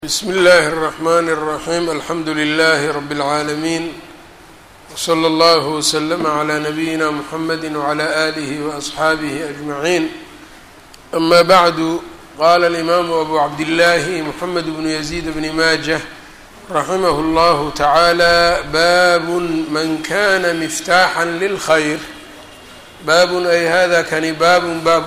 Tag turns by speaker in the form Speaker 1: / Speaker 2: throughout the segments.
Speaker 1: bsm اllh الرحmn الرaحيم alxamdu لlh رb العaalمين وslى اllه وsلm عlى نbyina mحamd وعlى آlه وأصxaabه أجمعين أma bعd qala الإmam أbu cabdالlah mحamed بن يزيد بن maجة raximh اllah taعalى bab man kana mftaaxا lلkhayr baab ay hada kani baab baab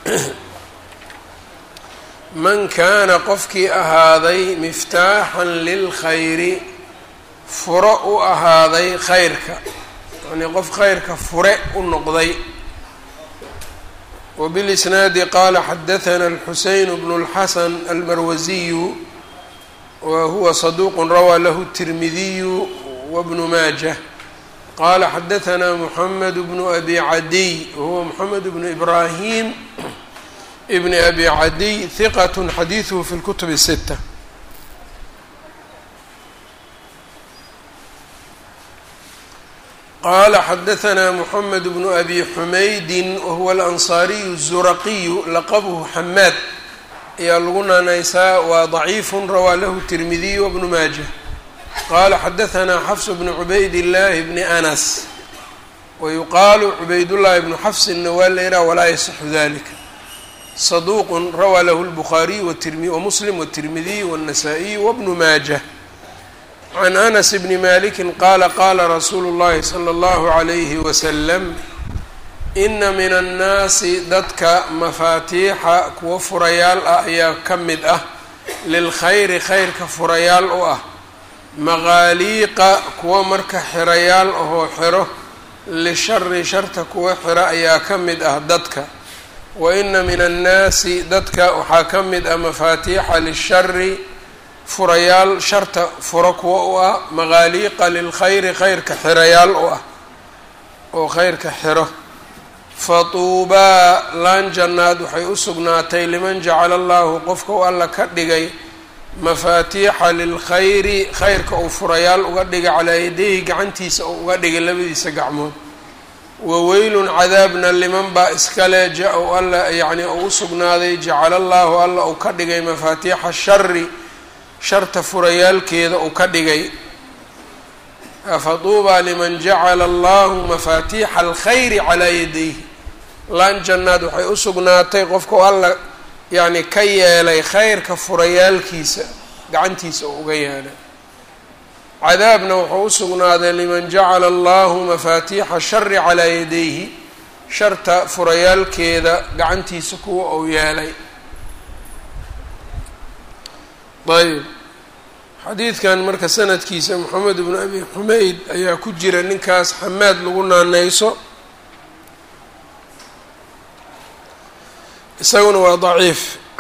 Speaker 1: man kaana qofkii ahaaday miftaaxan lilkhayri furo u ahaaday khayrka yacnii qof khayrka fure u noqday wbilisnaadi qaala xadathana alxuseyn bnu اlxasan almarwasiyu wa huwa saduuq rawaa lahu الtirmidiyu wabnu maajah qaala xadathana muxamed bnu abi cadiy wahuwa moxamed bnu ibrahim bn abi cadiy hiqat xadiiثhu fi اlkutub الsita qala xadaثna mحamed bnu abi xumaydi wahuwa alanصariyu الzuraqiyu laqabhu xamaad ayaa lagu naanaysaa waa ضaciifu rawaa lahu الtirmidiy wbnu maajah qala xadaثna xafs bnu cubayd اllahi bni anas wayuqaalu cubaydاllahi bnu xafsina waa la yihah walaa yasixu dalika صدوq rawى lh الbخariي وmsلم والتirmidiي والنsائي وبن maaجة عن أنس بن مالك qala qala rasuulu الlahi slى الlه عlيه وsلم إna min الnaasi dadka mafaatiixa kuwa furayaal ah ayaa ka mid ah lilkhayri khayrka furayaal u ah maqaaliiqa kuwa marka xirayaal ahoo xiro lishari sharta kuwa xira ayaa ka mid ah dadka waina min annaasi dadka waxaa ka mid ah mafaatiixa lishari furayaal sharta furo kuwa u ah maqaaliiqa lilkhayri khayrka xirayaal u ah oo khayrka xiro fatuubaa laan jannaad waxay u sugnaatay liman jacala allahu qofka u alla ka dhigay mafaatiixa lilkhayri khayrka uu furayaal uga dhigay calaa yadayhi gacantiisa uu uga dhigay labadiisa gacmood waweylun cadaabna liman baa iskale ja-u alla yacnii uu u sugnaaday jacala allaahu alla uu ka dhigay mafaatiixa shari sharta furayaalkeeda uu ka dhigay faduubaa liman jacala allahu mafaatiixa alkhayri calaa yadayhi laan jannaad waxay u sugnaatay qofka u alla yacni ka yeelay khayrka furayaalkiisa gacantiisa uu uga yeelay cadaabna wuxuu u sugnaaday liman jacala allahu mafaatiixa shari calaa yadayhi sharta furayaalkeeda gacantiisa kuwa uu yeelay ayb xadiidkan marka sanadkiisa moxamed bnu abi xumeyd ayaa ku jira ninkaas xamaad lagu naaneyso isaguna waa daciif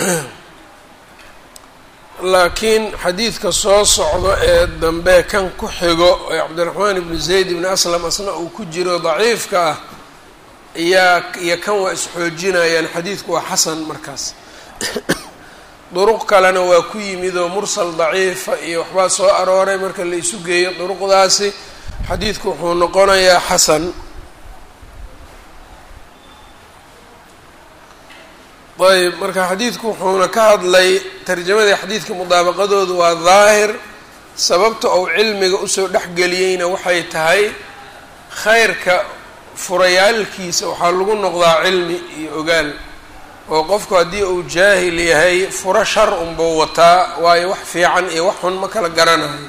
Speaker 1: laakiin xadiidka soo socdo ee dambe kan ku xigo ee cabdiraxmaan ibnu zayd ibni aslam asna uu ku jiro daciifka ah iyaa iyo kan waa isxoojinayaan xadiidku waa xasan markaas duruq kalena waa ku yimid oo mursal daciifa iyo waxbaa soo arooray marka la isu geeyo duruqdaasi xadiidku wuxuu noqonayaa xasan ayb marka xadiidku wuxuuna ka hadlay tarjamadii xadiidka mudaabaqadoodu waa daahir sababta uu cilmiga usoo dhexgeliyeyna waxay tahay khayrka furayaalkiisa waxaa lagu noqdaa cilmi iyo ogaal oo qofku haddii uu jaahil yahay furo shar unbuu wataa waayo wax fiican iyo wax xun ma kala garanayo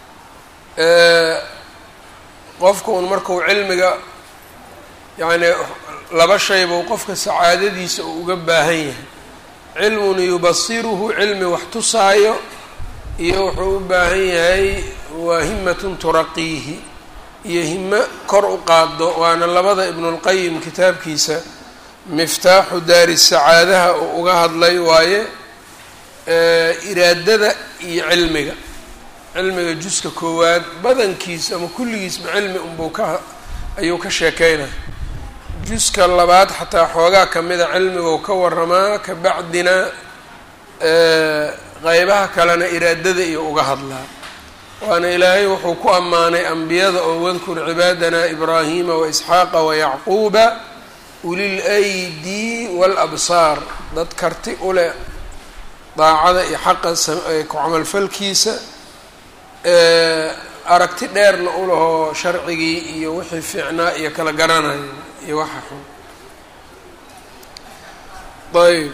Speaker 1: qofka un markuu cilmiga yacni laba shay buu qofka sacaadadiisa uu uga baahan yahay cilmun yubasiruhu cilmi wax tusaayo iyo wuxuu u baahan yahay waa himatun turaqiihi iyo himo kor u qaado waana labada ibnulqayim kitaabkiisa miftaaxu daari sacaadaha uu uga hadlay waaye iraadada iyo cilmiga cilmiga juska koowaad badankiisa ama kulligiisba cilmi unbuu ka ayuu ka sheekeynaya juska labaad xataa xoogaa kamida cilmiguu ka waramaa ka bacdina qeybaha kalena iraadada iyo uga hadlaa waana ilaahay wuxuu ku ammaanay ambiyada oo wadkur cibaadana ibraahima waisxaaqa wayacquuba ulil aydi waalabsaar dad karti u leh daacada iyo xaqa ku camalfalkiisa aragti dheerna u lahoo sharcigii iyo wixii fiicnaa iyo kala garanayo iyo waxa xun ayb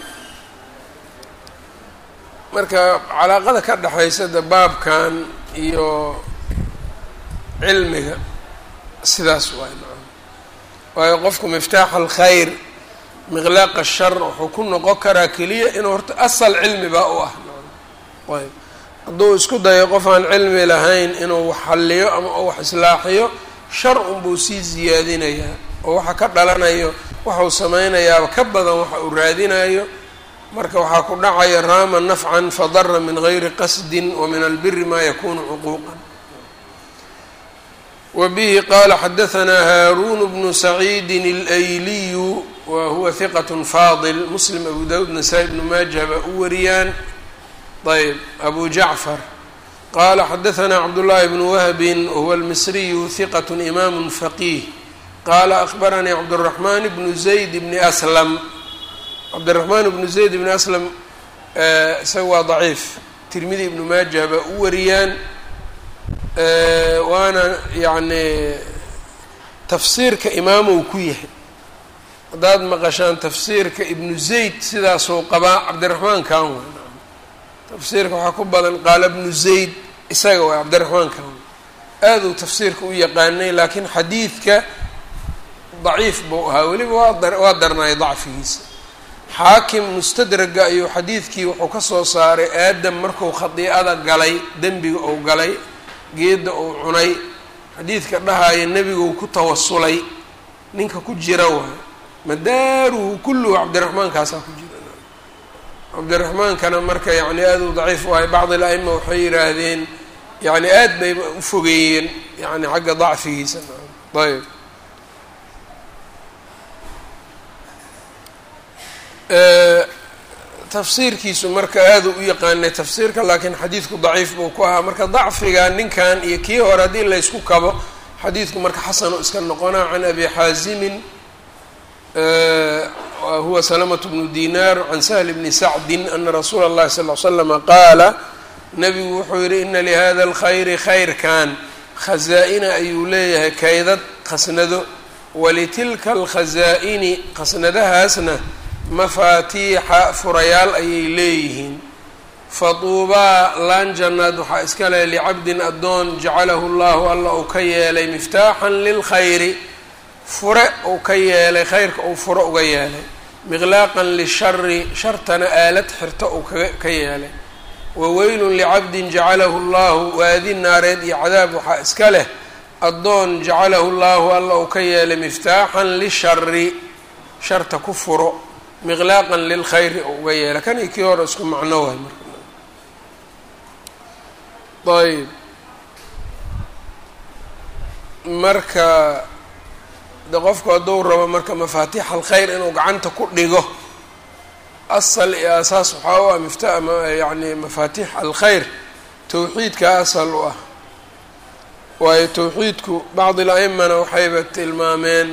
Speaker 1: marka calaaqada ka dhexaysa de baabkan iyo cilmiga sidaas waay macana waayo qofku miftaax alkhayr miqlaaqa shar wuxuu ku noqon karaa keliya inuu horta asal cilmi baa u ah ayb hadduu isku dayo qof aan cilmi lahayn inuu wax halliyo ama uu wax islaaxiyo shar unbuu sii siyaadinayaa oo waxa ka dhalanayo waxau samaynayaaba ka badan waxa uu raadinayo marka waxaa ku dhacaya raama nafcan fadara min gayri qasdin wa min albiri ma yakunu cuquuqan wa bihi qaala xadahanaa haaruun bnu saciidin اlayliyu wa huwa hiqat faadil muslim abu dawud nasaa-i bnu maaja baa u wariyaan ayb abu jacfar qala xadahanaa cabdullaahi bnu wahbin wahuwa almisriyu hiqat imaamu faqiih qaala akbaranii cabduraxmaan bnu zayd bni aslam cabdiraxmaan bnu zayd bni aslam isaga waa daciif tirmidi ibnu maaja baa u wariyaan waana yacni tafsiirka imaamow ku yahay haddaad maqashaan tafsiirka ibnu zayd sidaasuu qabaa cabdiraxmaan kan wa tafsiirka waxaa ku badan qaala bnu zayd isaga waa cabdiraxmaan kan aaduu tafsiirka u yaqaanay laakiin xadiidka daciif buu ahaa weliba waa waa darnaay dacfigiisa xaakim mustadraga ayuu xadiidkii wuxuu ka soo saaray aadam marku khadiicada galay dembiga uu galay geedda uu cunay xadiidka dhahaya nebiguu ku tawasulay ninka ku jira waay madaaruhu kulluhu cabdiraxmaankaasaa ku jira cabdiraxmaankana marka yani aad u daciif u ahay bacd al-aima waxay yidhaahdeen yani aad bay u fogeeyeen yani xagga dacfigiisa ayb tafsiirkiisu marka aada u yaqaanay tafsiirka laakiin xadiidku daciif buu ku ahaa marka dacfiga ninkan iyo kii hore haddii laysku kabo xadiidku marka xasanu iska noqonaa can abi xaazimin huwa salamة bnu dinar can sahl bni sacdin ana rasuula اllahi sal ly slama qaala nabigu wuxuu yihi ina lihada اlkhayri khayrkan khazaa-ina ayuu leeyahay kaydad khasnado walitilka alkhazaa-ini khasnadahaasna mafaatiixa furayaal ayay leeyihiin faduubaa laan jannaad waxaa iska leh licabdin addoon jacalahu llahu alla uu ka yeelay miftaaxan lilkhayri fure uu ka yeelay khayrka uu fure uga yeelay miqlaaqan lishari shartana aalad xirta uu ka yeelay waweylun licabdin jacalahu llahu waadi naareed iyo cadaab waxaa iska leh addoon jacalahu llahu alla uu ka yeelay miftaaxan lishari sharta ku furo miqlaaqan lilkhayri oo uga yeela kan iyo kii hore isku macno waay marka ayb marka de qofku hadduu rabo marka mafaatiix alkhayr inuu gacanta ku dhigo asal iyo asaas waxaa u ah mifta yani mafaatiix alkhayr towxiidka asal u ah waayo towxiidku bacdi la-imana waxayba tilmaameen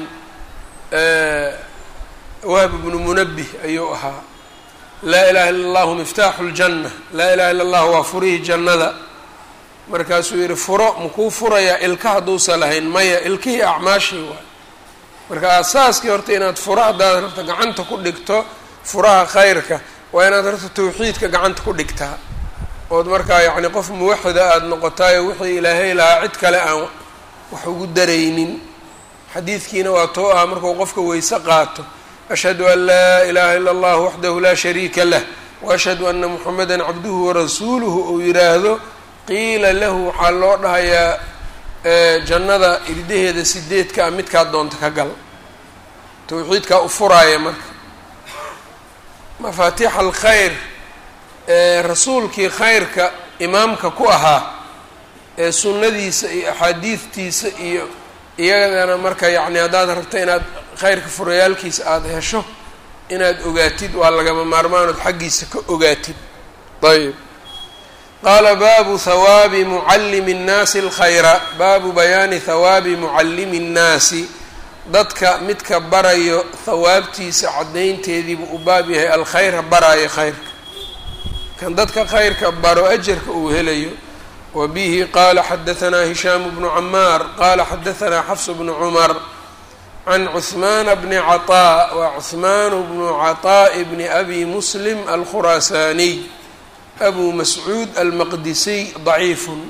Speaker 1: wahb bnu munabih ayuu ahaa laa ilaha illa allahu miftaaxu ljanna laa ilaha illa allahu waa furihii jannada markaasuu yihi furo makuu furayaa ilka hadduusa lahayn maya ilkihii acmaashii waay marka asaaskii horta inaad furo haddaad rabto gacanta ku dhigto furaha khayrka waa inaad horta tawxiidka gacanta ku dhigtaa ood markaa yacni qof muwaxida aada noqotaayo wixii ilaahay lahaa cid kale aan wax ugu daraynin xadiidkiina waa too ah markuu qofka weyse qaato ashhadu an laa ilaha ila allah waxdahu laa shariika lah waashhadu ana muxameda cabduhu warasuuluhu uu yidhaahdo qiila lahu waxaa loo dhahayaa jannada irdaheeda sideedka a midkaa doonta ka gal tawxiidkaa u furaaya marka mafaatiix alkhayr rasuulkii khayrka imaamka ku ahaa ee sunnadiisa iyo axaadiidtiisa iyo iyadana marka yacni haddaad rabto inaad khayrka furayaalkiisa aada hesho inaad ogaatid waa lagama maarmaanood xaggiisa ka ogaatid ayb qaala baabu hawaabi mucallimi nnaasi alkhayra baabu bayaani hawaabi mucallimi nnaasi dadka midka barayo hawaabtiisa caddaynteediibuu u baab yahay alkhayra baraayo khayrka kan dadka khayrka baro ajarka uu helayo wa bihi qaala xadahanaa hishaamu bnu camaar qaala xadahanaa xafs bnu cumar can cuhmaana bni caطaa wa cuhmaanu bnu caطaaءi bni abi muslim alkhuraasaaniy abu mascuud almaqdisiy daciifun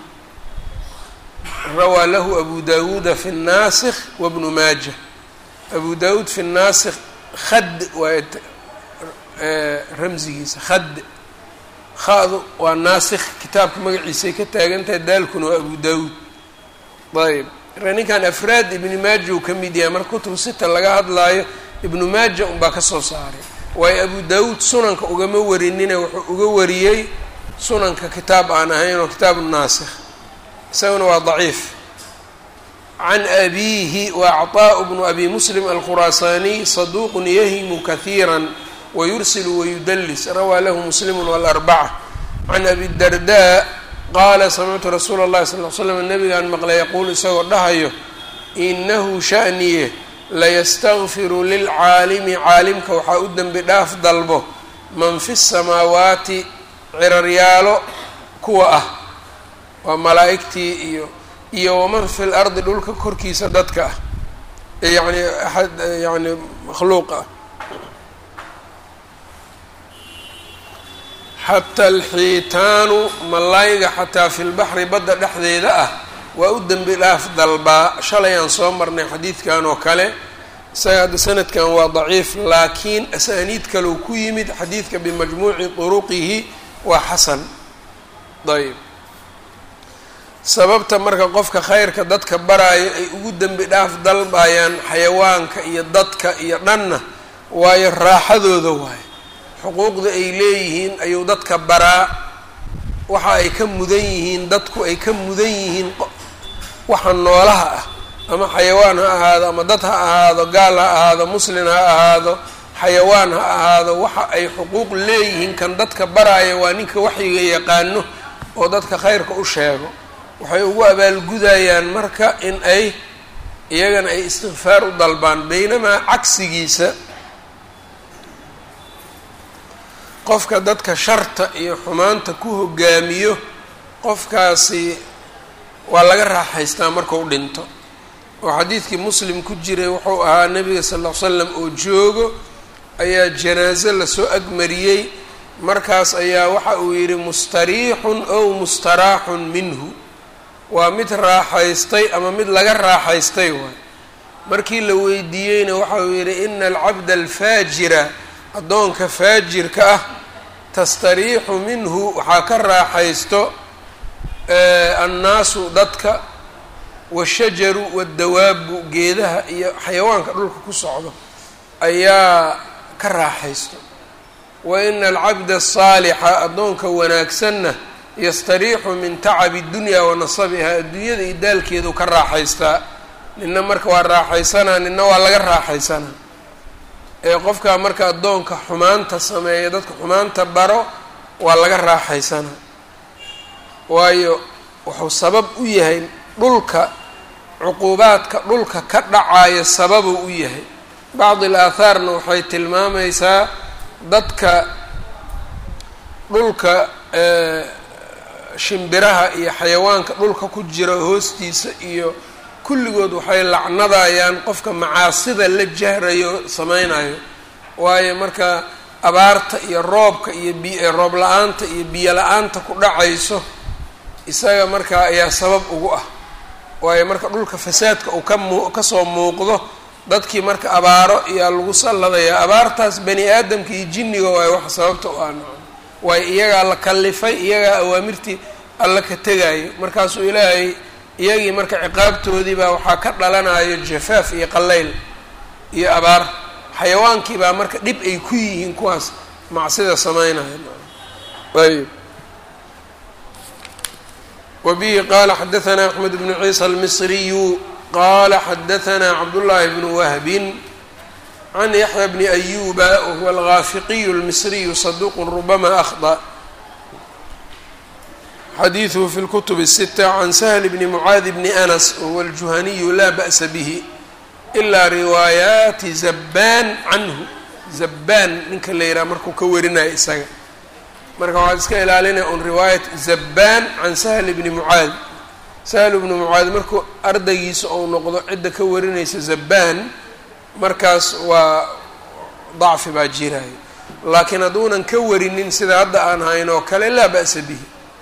Speaker 1: rawaa lahu abu dawuuda fi الnaasikh wabnu maaja abu dawuud fi الnaasikh khad waa ramsigiisa khad khadu waa naasikh kitaabka magaciisay ka taagantahay daalkuna waa abu dawuud ayb ninkan afraad ibni maaja uu ka mid yahay marka kutubu sita laga hadlaayo ibnu maaja unbaa ka soo saaray waayo abu dawuud sunanka ugama warinine wuxuu uga wariyey sunanka kitaab aan ahayn oo kitaabu naasikh isaguna waa daciif can abiihi wa acطaaءu bnu abi muslim alkhuraasaaniy saduuqun yahimu kahiira wayursilu wayudlis rawaa lahu muslimu wاlarbaca can abi darda qaala samictu rasuula اllahi sal l slam nabigaan maqlay yaquul isagoo dhahayo inahu sha'niye layastakfiru lilcaalimi caalimka waxaa u dembi dhaaf dalbo man fi الsamaawaati ciraryaalo kuwa ah waa malaa'igtii iyo iyo waman fi lardi dhulka korkiisa dadka ah yani aad yani makhluuq ah xata alxiitaanu mallayga xataa fi lbaxri badda dhexdeeda ah waa u dembi dhaaf dalbaa shalay aan soo marnay xadiidkan oo kale isaga hadda sanadkan waa daciif laakiin asaaniid kaleu ku yimid xadiidka bimajmuuci turuqihi waa xasan ayb sababta marka qofka khayrka dadka baraayo ay ugu dembi dhaaf dalbayaan xayawaanka iyo dadka iyo dhanna waayo raaxadooda waayo xuquuqda ay leeyihiin ayuu dadka baraa waxa ay ka mudan yihiin dadku ay ka mudan yihiin waxa noolaha ah ama xayawaan ha ahaado ama dad ha ahaado gaal ha ahaado muslin ha ahaado xayawaan ha ahaado waxa ay xuquuq leeyihiin kan dadka baraaya waa ninka waxyiga yaqaano oo dadka khayrka u sheego waxay ugu abaalgudayaan marka in ay iyagana ay istikfaar u dalbaan baynamaa cagsigiisa qofka dadka sharta iyo xumaanta ku hogaamiyo qofkaasi waa laga raaxaystaa markuu dhinto oo xadiidkii muslim ku jiray wuxuu ahaa nebiga sal ll ly slam oo joogo ayaa janaaso lasoo agmariyey markaas ayaa waxa uu yidhi mustariixun ow mustaraaxun minhu waa mid raaxaystay ama mid laga raaxaystay waay markii la weydiiyeyna waxa uu yidhi ina alcabda alfaajira addoonka faajirka ah tastariixu minhu waxaa ka raaxaysto annaasu dadka washajaru waddawaabu geedaha iyo xayawaanka dhulka ku socdo ayaa ka raaxaysto wa ina alcabda asaalixa addoonka wanaagsanna yastariixu min tacabi dunya wa nasabiha adduunyada iyo daalkeedu ka raaxaystaa nina marka waa raaxaysanaa nina waa laga raaxaysanaa ee qofkaa marka addoonka xumaanta sameeya dadka xumaanta baro waa laga raaxaysanaa waayo wuxuu sabab u yahay dhulka cuquubaadka dhulka ka dhacayo sababuu u yahay bacdi al aathaarna waxay tilmaamaysaa dadka dhulka shimbiraha iyo xayawaanka dhulka ku jira hoostiisa iyo kulligood waxay lacnadayaan qofka macaasida la jahrayo sameynayo waayo marka abaarta iyo roobka iyo bi roob la-aanta iyo biyo la-aanta ku dhacayso isaga markaa ayaa sabab ugu ah waayo marka dhulka fasaadka uu ka mu kasoo muuqdo dadkii marka abaaro iyaa lagu salladayaa abaartaas bani aadamka iyo jinniga waayo wax sababta u ah waayo iyagaa la kallifay iyagaa awaamirtii alla ka tegaayo markaasuu ilaahay iyagii marka ciqaabtoodii baa waxaa ka dhalanayo jafaaf iyo qallayl iyo abaar xayawaankii baa marka dhib ay ku yihiin kuwaas macsida sameynaya ayb wa bihi qaala xadaثna axmed bnu ciisa almisriyu qala xadaثna cabdullaahi bnu wahbin can yaxya bni ayuba wahuwa algaafiqiyu اlmisriyu saduq rubama akhطأ xadiiثhu fi اlkutb الsita can sahl bni mucaadi bni anas wahuwa aljuhaniyu la ba'sa bih ilaa riwaayaati zabbaan canhu zabbaan ninka la yidhaha markuu ka warinayo isaga marka waxaad iska ilaalinaya un riwaayat zabbaan can sahl bni mucaad sahl bni mucaad markuu ardaygiisa ou noqdo cidda ka warinaysa zabbaan markaas waa dacfi baa jiraayo laakiin hadduunan ka warinin sida hadda aan hayn oo kale laa ba'sa bihi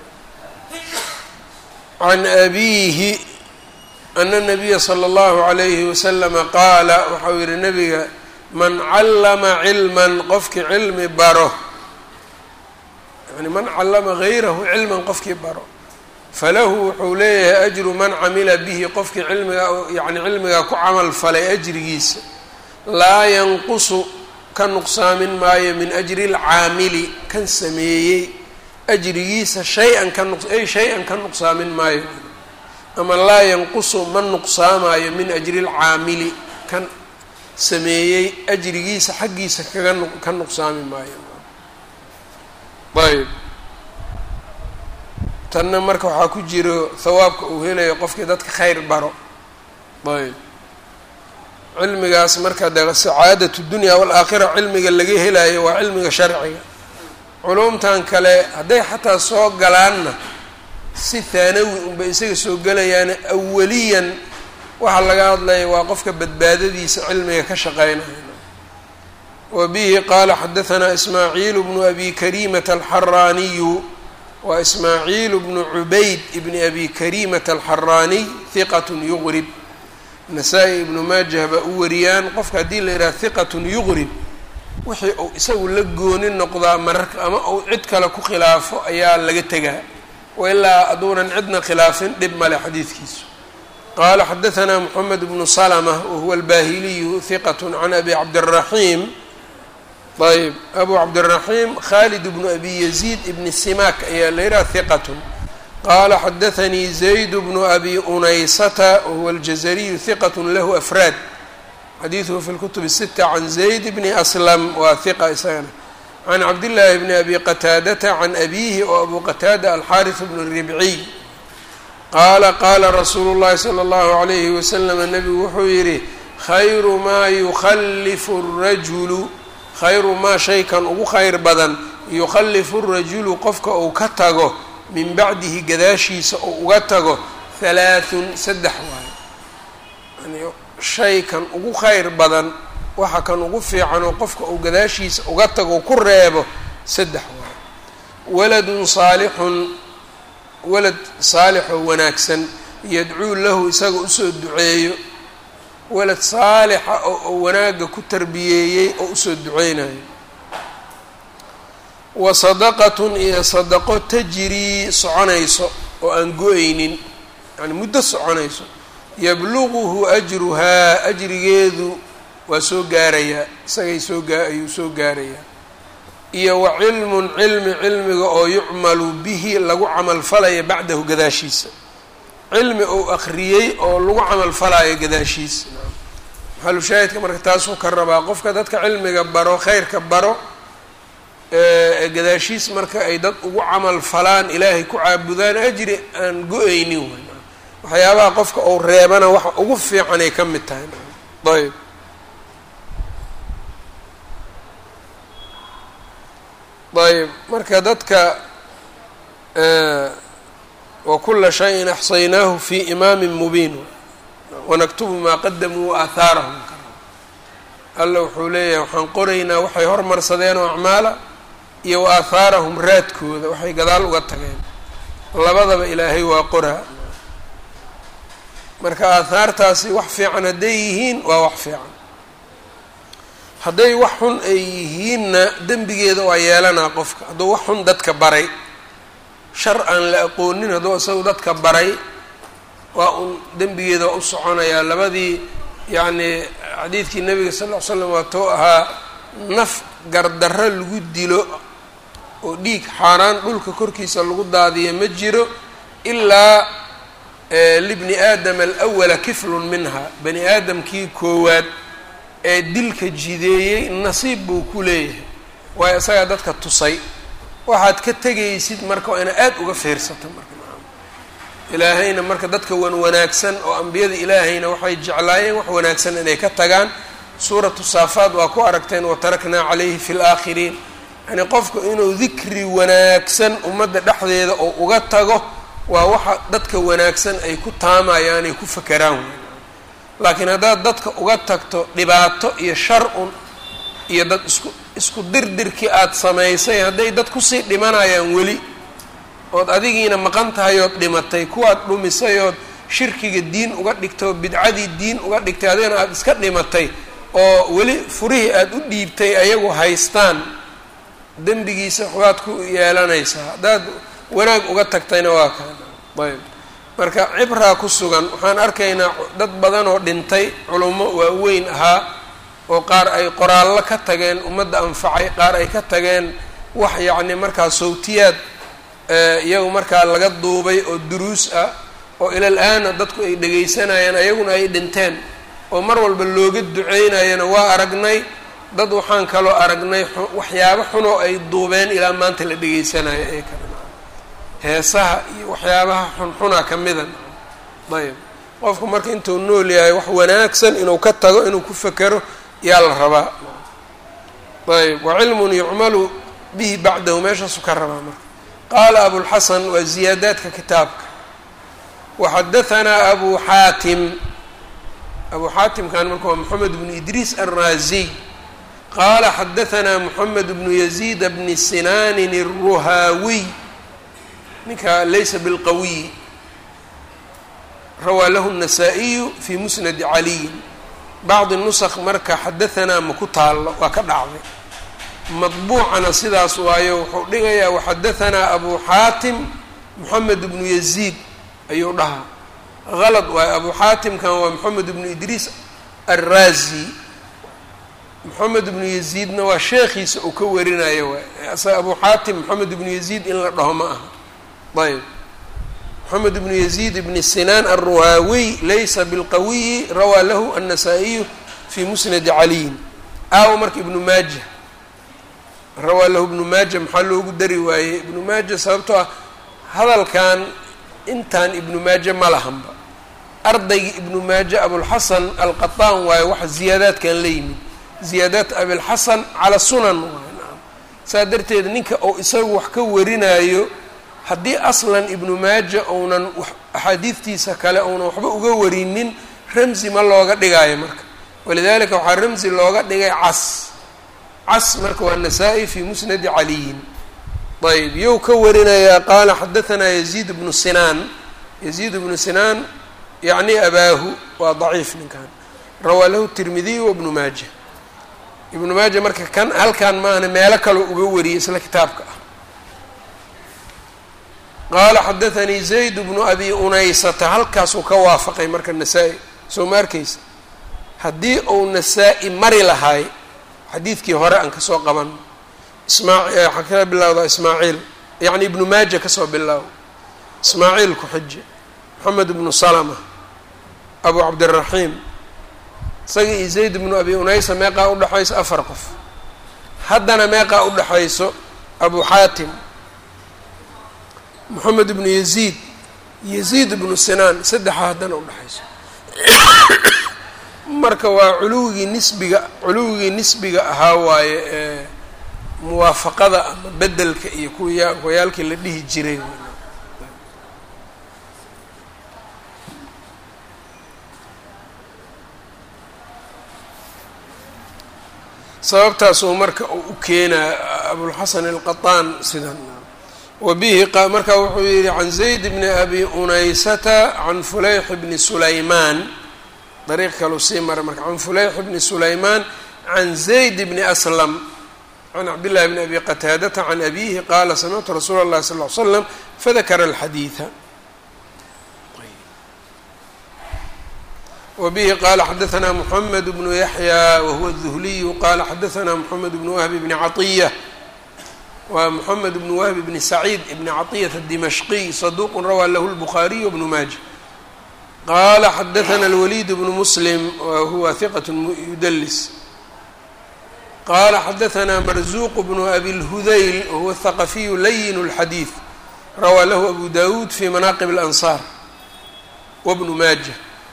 Speaker 1: can abiihi ana nabiya sala allahu calayhi wasalama qaala waxau yihi nabiga man callama cilman qofkii cilmi baro yani man callama gayrahu cilman qofkii baro falahu wuxuu leeyahay ajru man camila bihi qofkii cilmigaa yani cilmigaa ku camal falay ajrigiisa laa yanqusu ka nuqsaamin maayo min ajri lcaamili kan sameeyey ajrigiisa shay-an ka nuq ay shay-an ka nuqsaamin maayo ama laa yanqusu ma nuqsaamaayo min ajri lcaamili kan sameeyey ajrigiisa xaggiisa kaga ka nuqsaami maayo ayb tanna marka waxaa ku jiro hawaabka uu helayo qofkii dadka khayr baro ayb cilmigaas marka de sacaadatu dunya waalaakhira cilmiga laga helayo waa cilmiga sharciga culumtan kale hadday xataa soo galaanna si haanawi unbay isaga soo gelayaane awaliyan waxaa laga hadlaya waa qofka badbaadadiisa cilmiga ka shaqeynaya wa bihi qaala xadahanaa ismaaciil bnu abi karimata alxaraaniyu waa ismaaciil bnu cubayd ibni abi karimata alxaraaniy hiqatun yuqrib nasaa-i ibnu maajah baa u wariyaan qofka haddii la yidhaha hiqatun yuqrib wixii uu isagu la gooni noqdaa mararka ama uu cid kale ku khilaafo ayaa laga tegaa wailaa hadduunan cidna khilaafin dhib male xadiidkiisu qaala xadahanaa moxamed bnu salma wahuwa albaahiliyu hiqat can abi cabdiraxiim ayb abu cabdiraxiim khalid bnu abi yaziid ibni simak ayaa la yidhaha hiqatun qaala xadaanii zayd bnu abi unaysata wahuwa aljazariyu hiqat lahu afraad xadiiduhu fi lkutub الsita can zayd bni aslam waa hiqa isagana can cabdillaahi bni abi qataadata can abiihi oo abu qataada alxaariث bnu ribciy qaala qaala rasuulu llahi salى اllahu عalayhi waslama nebigu wuxuu yidhi khayru maa yukhalifu الrajulu khayru maa shaykan ugu khayr badan yukhalifu الrajulu qofka uu ka tago min bacdihi gadaashiisa uu uga tago halaaثun saddex waayo shay kan ugu khayr badan waxa kan ugu fiican oo qofka uu gadaashiisa uga tago ku reebo saddex waayo waladun saalixun walad saalixoo wanaagsan yadcuu lahu isaga usoo duceeyo walad saalixa oo wanaagga ku tarbiyeeyey oo usoo duceynayo wa sadaqatun iyo sadaqo tajrii soconayso oo aan go-aynin yani muddo soconayso yabluguhu ajruhaa ajrigeedu waa soo gaarayaa isagay soo gaa ayuu soo gaarayaa iyo wa cilmun cilmi cilmiga oo yucmalu bihi lagu camalfalayo bacdahu gadaashiisa cilmi uu akhriyey oo lagu camalfalayo gadaashiisa maxalushaahidka marka taasuu ka rabaa qofka dadka cilmiga baro khayrka baro gadaashiis marka ay dad ugu camal falaan ilaahay ku caabudaan ajri aan go-aynin way waxyaabaha qofka uu reebana waxa ugu fiicanay ka mid tahay ayb ayb marka dadka wakula shayin axsaynaahu fi imaamin mubiin wanaktubu maa qadamuu waaathaarahum alla wuxuu leeyahay waxaan qoraynaa waxay hormarsadeen oo acmaala iyo wa aahaarahum raadkooda waxay gadaal uga tageen labadaba ilaahay waa qoraa marka aahaartaasi wax fiican hadday yihiin waa wax fiican hadday wax xun ay yihiinna dembigeeda waa yeelanaa qofka hadduu wax xun dadka baray shar aan la aqoonin hadduu isagu dadka baray waa un dembigeeda waa u soconayaa labadii yacni xadiidkii nabiga sal ll ly slam waatou ahaa naf gardarro lagu dilo oo dhiig xaaraan dhulka korkiisa lagu daadiya ma jiro ilaa libni aadama alawala kiflun minha bani aadamkii koowaad ee dilka jideeyey nasiib buu ku leeyahay waayo isagaa dadka tusay waxaad ka tegaysid marka waa ina aada uga fiirsato marka ilaahayna marka dadka wan wanaagsan oo ambiyada ilaahayna waxay jeclaayeen wax wanaagsan inay ka tagaan suuratu saafaad waa ku aragteen wataraknaa calayhi fi laakhiriin yani qofku inuu dikri wanaagsan ummadda dhexdeeda oo uga tago waa waxa dadka wanaagsan ay ku taamayaan ay ku fakeraan laakiin haddaad dadka uga tagto dhibaato iyo shar-un iyo dad isku isku dirdirkii aada samaysay hadday dad kusii dhimanayaan weli ood adigiina maqan tahay ood dhimatay kuwaad dhumisay ood shirkiga diin uga dhigtay oo bidcadii diin uga dhigtay adigana aada iska dhimatay oo weli furihii aada u dhiibtay ayagu haystaan dembigiisa waxbaad ku yeelanaysaa haddaad wanaag uga tagtayna waa kaan ayb marka cibraa ku sugan waxaan arkaynaa dad badan oo dhintay culummo waaweyn ahaa oo qaar ay qoraallo ka tageen ummadda anfacay qaar ay ka tageen wax yacni markaa sawtiyaad iyagu markaa laga duubay oo duruus ah oo ilal aana dadku ay dhegaysanayaan ayaguna ay dhinteen oo mar walba looga duceynayana waa aragnay dad waxaan kaloo aragnay waxyaabo xunoo ay duubeen ilaa maanta la dhegaysanayo ee kale heesaha iyo waxyaabaha xunxuna ka mida ayb qofku marka intuu nool yahay wax wanaagsan inuu ka tago inuu ku fekero yaa la rabaa ayb wa cilmun yucmalu bihi bacdahu meeshaasu ka rabaa marka qaala abulxasan waa ziyaadaadka kitaabka waxadahanaa abu xaatim abu xaatimkan marka waa moxamed bnu idriis alraaziy qaala xadahanaa moxamed bnu yaziid bni sinaanin الruhaawiy ninka laysa bilqawiy rawaa lahu الnasaa-iyu fi musnadi caliyin bacdi nusq marka xadahanaa ma ku taallo waa ka dhacday madbuucana sidaas waayo wuxuu dhigayaa waxadahanaa abu xaatim moxamed bnu yaziid ayuu dhahaa halad waayo abu xaatimkan waa moxamed bnu idriis alraazi moxamed bnu yaziidna waa sheekhiisa uu ka warinayo waay asaga abu xaatim moxamed bnu yaziid in la dhaho ma aha ayb moxamed bnu yaziid bni sinaan alruhaawiy laysa bilqawiyi rawaa lahu annasaa-iyu fi musnadi caliyin aawo marka ibnu maaja rawaa lahu ibnu maaja maxaa loogu dari waayey ibnu maaja sababtoo ah hadalkan intaan ibnu maaje ma lahanba ardayga ibnu maaje abulxasan alqataan waayo waxa ziyaadaadkan la yimid ziyaadaat abilxasan cala sunan waay naam saa darteed ninka oo isagu wax ka warinayo haddii aslan ibnu maaja ounan axaadiidtiisa kale ounan waxba uga warinin ramzi ma looga dhigaayo marka walidalika waxaa ramzi looga dhigay cas cas marka waa nasaa-i fi musnadi caliyin ayb yow ka warinayaa qaala xadahanaa yaziid bnu sinaan yaziid bnu sinaan yacni abaahu waa daciif ninkan rawaa lahu tirmidiy wabnu maaja ibnu maaja marka kan halkan maahna meelo kaloo uga wariyay isla kitaabka ah qaala xadathanii zayd bnu abi unaysata halkaasuu ka waafaqay marka nasaa-i soo ma arkaysa haddii uu nasaa-i mari lahaay xadiidkii hore aan kasoo qaban ismaa waxaa ka bilowdaa ismaaciil yacni ibnu maaja kasoo bilaaw ismaaciil ku-xije moxamed ibnu salama abu cabdiraxiim isaga iyo zayd ibnu abi unaysa meeqaa udhexayso afar qof haddana meeqaa udhexayso abu xaatim moxamed ibnu yaziid yaziid ibnu sinaan saddexa haddana udhexayso marka waa culuwigii nisbiga culuwigii nisbiga ahaa waaye ee muwaafaqada ama bedelka iyo kuya kuwayaalkii la dhihi jiray sababtaasuu marka uu u keenaa abulxasan alqataan sidan wabihi marka wuxuu yihi can zayd bni abi unaysata can fulayx bni sulaymaan dariiq kaleu sii maray marka can fulayx bni sulaymaan can zayd bni aslam can cabdillahi bni abi qataadata can abihi qaala samictu rasuula اllahi sal ly slam fadakara alxadiida wbihi qala xadaثna mحamed bnu yaحyى wahuwa الذhliyu qala xadaثna mحamed bn whb bni caطiyة wa mحamed bn whb bni sacيid bni caطiyaة الdimashqiy صaduq rawى lah الbخariي wbnu maaja qala xadaثna اlwlid bnu mslim wahuwa ثiqaة yudls qala xadaثna marzuq bnu abi اlhudayl wahuwa الthaqafiyu layin الxadiiث rawى lahu abu dawud fi manaqib الأnصar wbnu maaja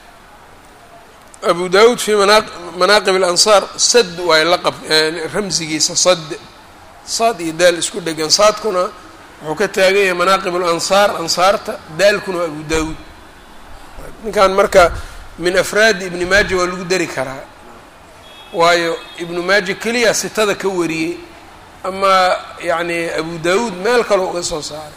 Speaker 1: abu dawud fi manaaqib alansaar sad waayo laqab ramsigiisa sad saad iyo daal isku dhegan saadkuna wuxuu ka taagan yahay manaaqib alansaar ansaarta daalkuna waa abu daawuud ninkan marka min afraadi ibni maaja waa lagu dari karaa waayo ibnu maaja keliya sitada ka wariyey ama yacni abu daawuud meel kaloo uga soo saaray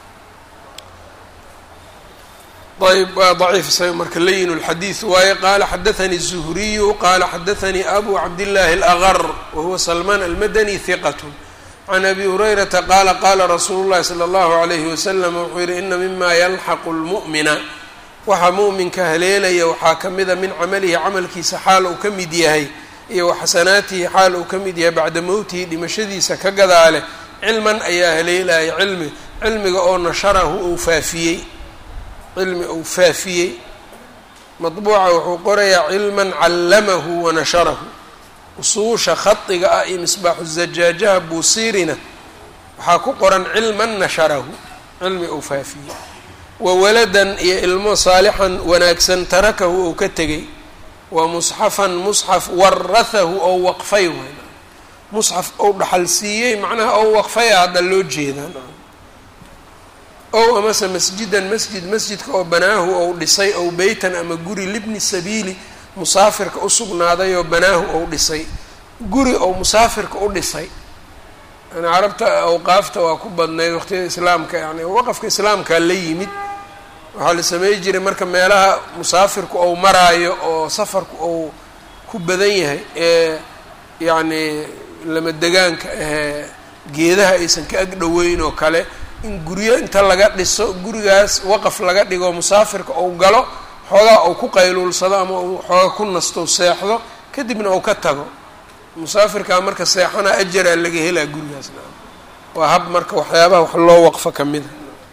Speaker 1: ayb waa daciif isaga marka layin اlxadiid waaye qaala xadaثanii الzuhriyu qaala xadaثanii abu cabdillaahi اlأgar wahuwa salmaan almadani hiqat can abi hurayrata qaala qaala rasuulu اllahi salى اllahu عalayhi wasalam wuxuu yihi ina mima yalxaqu اlmu'mina waxa mu'minka haleelaya waxaa ka mida min camalihi camalkiisa xaal uu ka mid yahay iyo waxasanaatihi xaal uu ka mid yahay bacda mowtihi dhimashadiisa ka gadaale cilman ayaa haleelaya cilmi cilmiga oo nasharahu uu faafiyey cilmi uu faafiyey madbuuca wuxuu qorayaa cilman callamahu wa nasharahu usuusha khadiga ah iyo misbaaxu zajaajaha buusiirina waxaa ku qoran cilman nasharahu cilmi uu faafiyey wa waladan iyo ilmo saalixan wanaagsan tarakahu ou ka tegay wa musxafan musxaf warahahu ou waqfay waay musxaf ou dhaxal siiyey macnaha ou waqfaya hadda loo jeedaa ow amase masjidan masjid masjidka oo banaahu ou dhisay ow beytan ama guri libni sabiili musaafirka u sugnaaday oo banaahu ou dhisay guri ou musaafirka u dhisay yani carabta awqaafta waa ku badnayd waqtiyada islaamka yani waqafka islaamkaa la yimid waxaa la samey jiray marka meelaha musaafirku ou maraayo oo safarku ou ku badan yahay ee yacni lama degaanka ahee geedaha aysan ka ag dhoweyn oo kale in guryo inta laga dhiso gurigaas waqaf laga dhigo musaafirka ou galo xoogaa ou ku qayluulsado ama uu xooga ku nasto seexdo kadibna ou ka tago musaafirkaa marka seexana ajaraa laga helaa gurigaasna waa hab marka waxyaabaha wax loo waqfo ka mida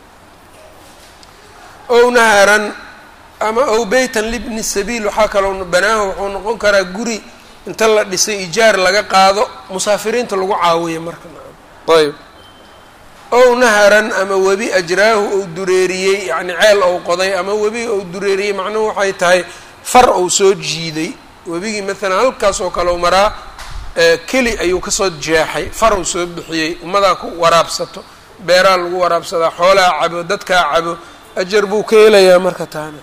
Speaker 1: ow naharan ama ow beytan libni sabiil waxaa kaloo banaahu wuxuu noqon karaa guri inta la dhisay ijaar laga qaado musaafiriinta lagu caawiya marka ayb ow naharan ama webi ajraahu ou dureeriyey yacni ceel ou qoday ama webi ou dureeriyey macnuhu waxay tahay far ou soo jiiday webigii maalan halkaas oo kale u maraa keli ayuu kasoo jeexay far ou soo bixiyey ummadaa ku waraabsato beeraa lagu waraabsadaa xoolaa cabo dadkaa cabo ajar buu ka helayaa marka taana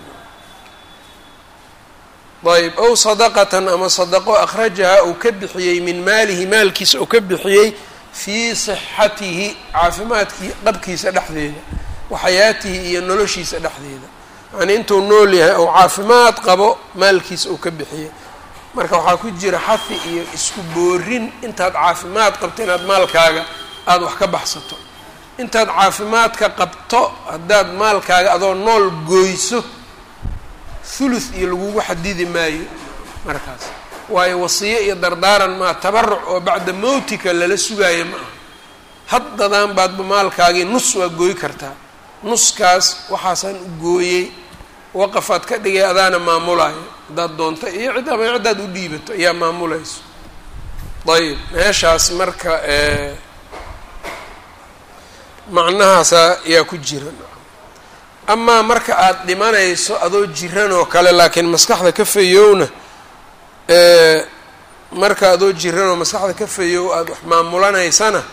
Speaker 1: ayb ow sadaqatan ama sadaqo akhrajaha uu ka bixiyey min maalihi maalkiisa uu ka bixiyey fii sixatihi caafimaadkii qabkiisa dhexdeeda wa xayaatihi iyo noloshiisa dhexdeeda yacnii intuu nool yahay ou caafimaad qabo maalkiisa uu ka bixiyey marka waxaa ku jira xafi iyo isku boorin intaad caafimaad qabto inaad maalkaaga aada wax ka baxsato intaad caafimaadka qabto haddaad maalkaaga adoo nool gooyso thuluth iyo lagugu xadidi maayo markaas waayo wasiyo iyo dardaaran maa tabaruc oo bacda mowtika lala sugaayo ma aha haddadaan baadba maalkaagii nus waa gooy kartaa nuskaas waxaasaan u gooyey waqafaad ka dhigay adaana maamulaayo haddaad doonto iyo cid ama ciddaad u dhiibato ayaa maamulayso ayib meeshaas marka macnahaasa yaa ku jira amaa marka aada dhimanayso adoo jiran oo kale laakiin maskaxda ka fayowna marka adoo jiran oo maskaxda ka fayow aada wax maamulanaysana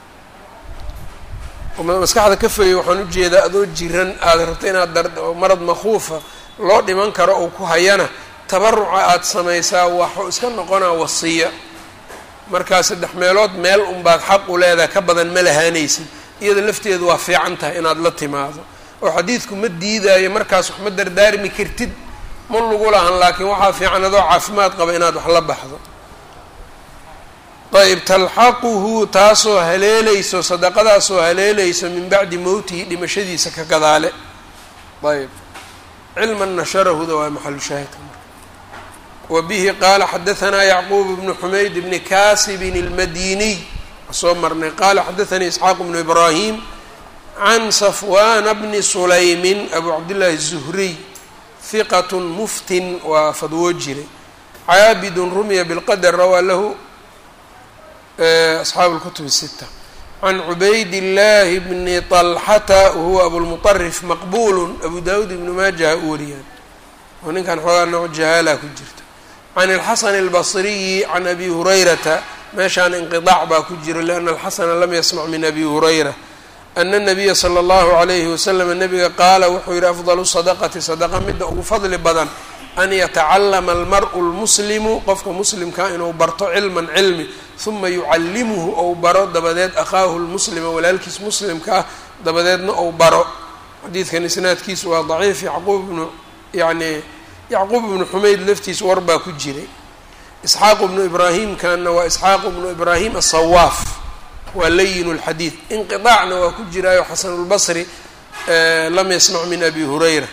Speaker 1: maskaxda ka fayow waxaan ujeedaa adoo jiran aada rabto inaad dar marad makhuufa loo dhiman karo oo ku hayana tabaruca aada samaysaa waxuu iska noqonaa wasiya markaa saddex meelood meel unbaad xaq u leedahay ka badan ma lahaanaysid iyada lafteedu waa fiican tahay inaad la timaado oo xadiidku ma diidaayo markaas wax ma dardaarmi kartid ma lagu lahan laakiin waxaa fiican adoo caafimaad qaba inaad wax la baxdo ayb talxaquhu taasoo haleelayso sadaqadaasoo haleelayso min bacdi mowtihi dhimashadiisa ka gadaale ayb cilman nasharahuda waa maxalu shaahidka marka wa bihi qaala xadahanaa yacquub bnu xumayd bni kaasibin اlmadiniy soo marnay qaala xadaanii isxaaq bnu ibraahim can safwana bni sulaymin abu cabdillahi الzuhriy hiqat muftin waa fadwoo jiray caabidun rumiya bilqadr rawaa lahu asxaabu اlkutub الsita can cubayd اllahi bni طalxata wahuwa abulmuطarif maqbulu abu dawud ibnu maajaha u wariyaan oo ninkan xoogaa nooc jahaala ku jirta can اlxasan اlbصriyi can abi hurayrata meeshaan inqiطaac baa ku jiro lianna alxasana lam yasmac min abi hurayra ana الnabiya slى اllahu عalayhi waslm nabiga qaala wuxuu yihi afضlu sadaqati sadaqa midda ugu fadli badan an yatacalama almar'u lmuslimu qofka muslimkaa inuu barto cilman cilmi huma yucallimuhu ou baro dabadeed akhaahu lmuslima walaalkiis muslimka ah dabadeedna ou baro xadiidkan isnaadkiisu waa daciif yacquub bnu yani yacquub ibnu xumeyd laftiis war baa ku jiray isxaaq bnu ibraahimkanna waa isxaaq bnu ibraahim asawaaf waa layin اlxadiid inqiطaacna waa ku jiraayo xasan اlbasri lam yasmac min abi hurayra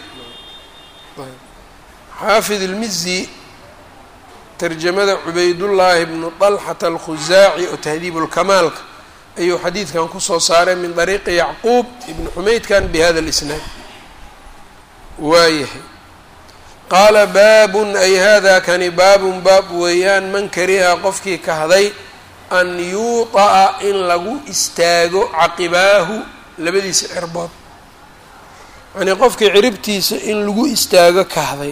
Speaker 1: xaafid ilmizi tarjamada cubaydullaahi bnu طalxata alkhusaaci oo tahdiib lkamaalka ayuu xadiidkan kusoo saaray min dariiqi yacquub ibni xumeydkan bihada اlisnaad waayahay qaala baabun ay hada kani baabun baab weeyaan man kariha qofkii kahday an yuuطa'a in lagu istaago caqibaahu labadiisa cirbood yacnii qofkii ciribtiisa in lagu istaago kahday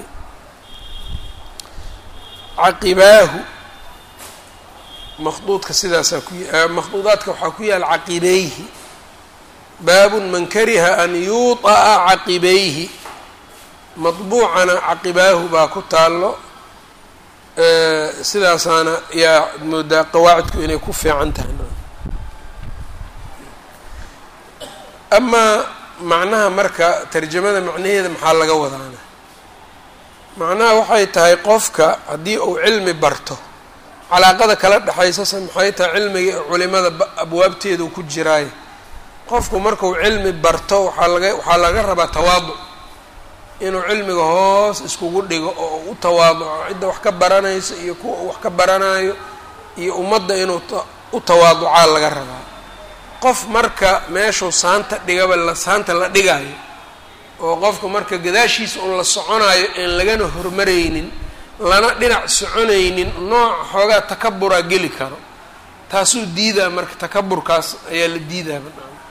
Speaker 1: caqibaahu makhduudka sidaasaa ku makhduudaadka waxaa ku yaal caqibeyhi baabun man kariha an yuuطa'a caqibayhi madbuucana caqibaahu baa ku taallo sidaasaana yaa moodaa qawaacidku inay ku fiican tahay amaa macnaha marka tarjamada macnaheeda maxaa laga wadaana macnaha waxay tahay qofka haddii uu cilmi barto calaaqada kala dhexaysase maxay tahay cilmiga culimada abwaabteedu ku jiraayo qofku markuu cilmi barto waxaa laga waxaa laga rabaa tawaaduc inuu cilmiga hoos iskugu dhigo oo u tawaaduco cidda wax ka baranayso iyo kuwa uu wax ka baranayo iyo ummadda inuu u tawaaducaa laga rabaa qof marka meeshuu saanta dhigaba la saanta la dhigayo oo qofka marka gadaashiisa un la soconayo een lagana hormaraynin lana dhinac soconaynin nooc xoogaa takaburaa geli karo taasuu diidaa marka takaburkaas ayaa la diidaaba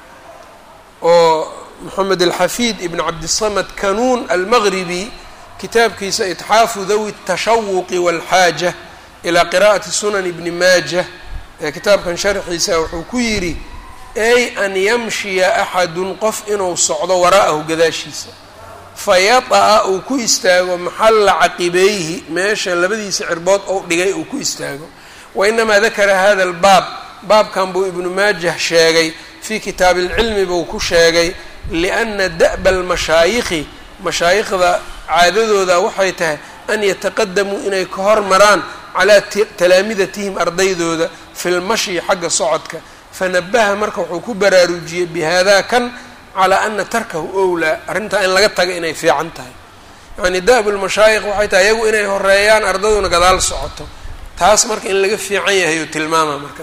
Speaker 1: oo moxamed alxafiid ibn cabdisamad kanuun almaqribi kitaabkiisa itxaafu dawi الtashawuqi wاlxaaja ilaa qira'ati sunan ibni maaja ee kitaabkan sharxiisa wuxuu ku yidhi ay an yamshiya axadun qof inuu socdo waraa'ahu gadaashiisa fayata'a uu ku istaago maxalla caqibeyhi meesha labadiisa cirbood ou dhigay uu ku istaago wainamaa dakara hada albaab baabkan buu ibnu maajah sheegay fii kitaabi ilcilmi buu ku sheegay lianna da'ba almashaayikhi mashaayikhda caadadooda waxay tahay an yataqadamuu inay ka hormaraan calaa talaamidatihim ardaydooda fi lmashyi xagga socodka fanabaha marka wuxuu ku baraarujiyey bihaadaa kan calaa ana tarkahu owlaa arrintaa in laga taga inay fiican tahay yacni da'bu lmashaayikh waxay tahay iyagu inay horeeyaan ardaduna gadaal socoto taas marka in laga fiican yahay oo tilmaama marka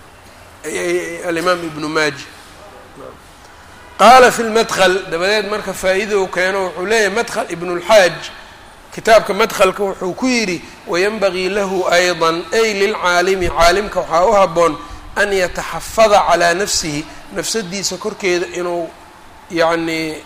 Speaker 1: alimaam ibnu maaji qaala fi lmadkl dabadeed marka faa-idou keeno wuxuu leeyahay madkl ibnulxaaj kitaabka madkhalka wuxuu ku yidhi wayanbagii lahu ayضa ay lilcaalimi caalimka waxaa u haboon an yataxafada calaa nafsihi nafsadiisa korkeeda inuu yacnii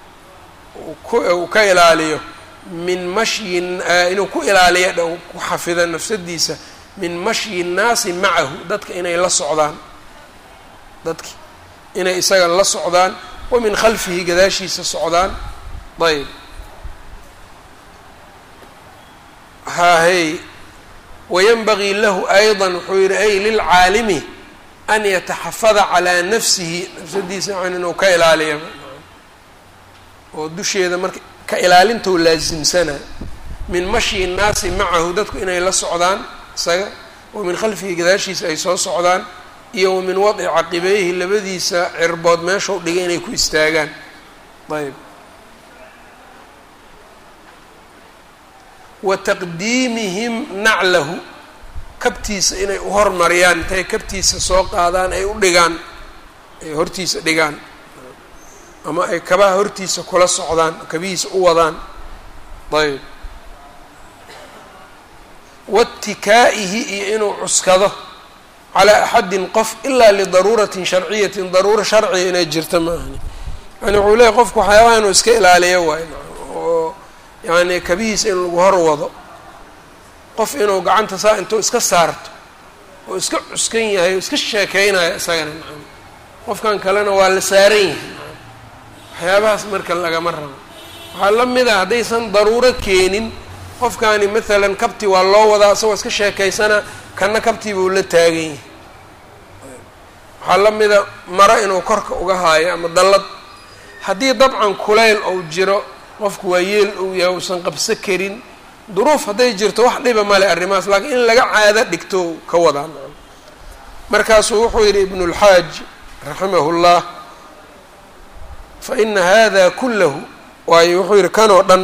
Speaker 1: ku ka ilaaliyo min mashyin inuu ku ilaaliyo dh ku xafido nafsadiisa min mashyi nnaasi macahu dadka inay la socdaan dadki inay isaga la socdaan wa min khalfihi gadaashiisa socdaan ayb haahey wayanbagii lahu ayضa wuxuu yihi ay lilcaalimi an yataxafada calaa nafsihi nafsadiisa yani inuu ka ilaaliya oo dusheeda marka ka ilaalintou laasimsana min mashyi nnaasi macahu dadku inay la socdaan isaga wa min khalfihi gadaashiisa ay soo socdaan iyo wa min wadci caqibeyhi labadiisa cirbood meeshau dhigay inay ku istaagaan ayb wa taqdiimihim naclahu kabtiisa inay u hormariyaan intay kabtiisa soo qaadaan ay u dhigaan ay hortiisa dhigaan ama ay kabaha hortiisa kula socdaan kabihiisa u wadaan ayb watikaa'ihi iyo inuu cuskado calaa axadin qof ilaa lidaruuratin sharciyatin daruuro sharciga inay jirto ma ahani yani wuxuu leeyahy qofku waxyaabaha inuu iska ilaaliyo waayo oo yani kabihiisa in lagu hor wado qof inuu gacanta saa intuu iska saarto oo iska cuskan yahay oo iska sheekeynaya isagana nacam qofkan kalena waa la saaran yahay waxyaabahaas marka lagama rabo waxaa la mid a haddaysan daruuro keenin qofkani maalan kabti waa loo wadaa isagoo iska sheekaysana kana kabtiibuu la taagan yahay waxaa la mida maro inuu korka uga haayo ama dallad haddii dabcan kulayl ou jiro qofku waa yeel uu yahay uusan qabso karin duruuf hadday jirto wax dhiba male arrimahaas laakiin in laga caado dhigto ka wadaa markaasuu wuxuu yidhi ibnulxaaj raximahu llah fa ina hada kullahu waayo wuxuu yidhi kanoo dhan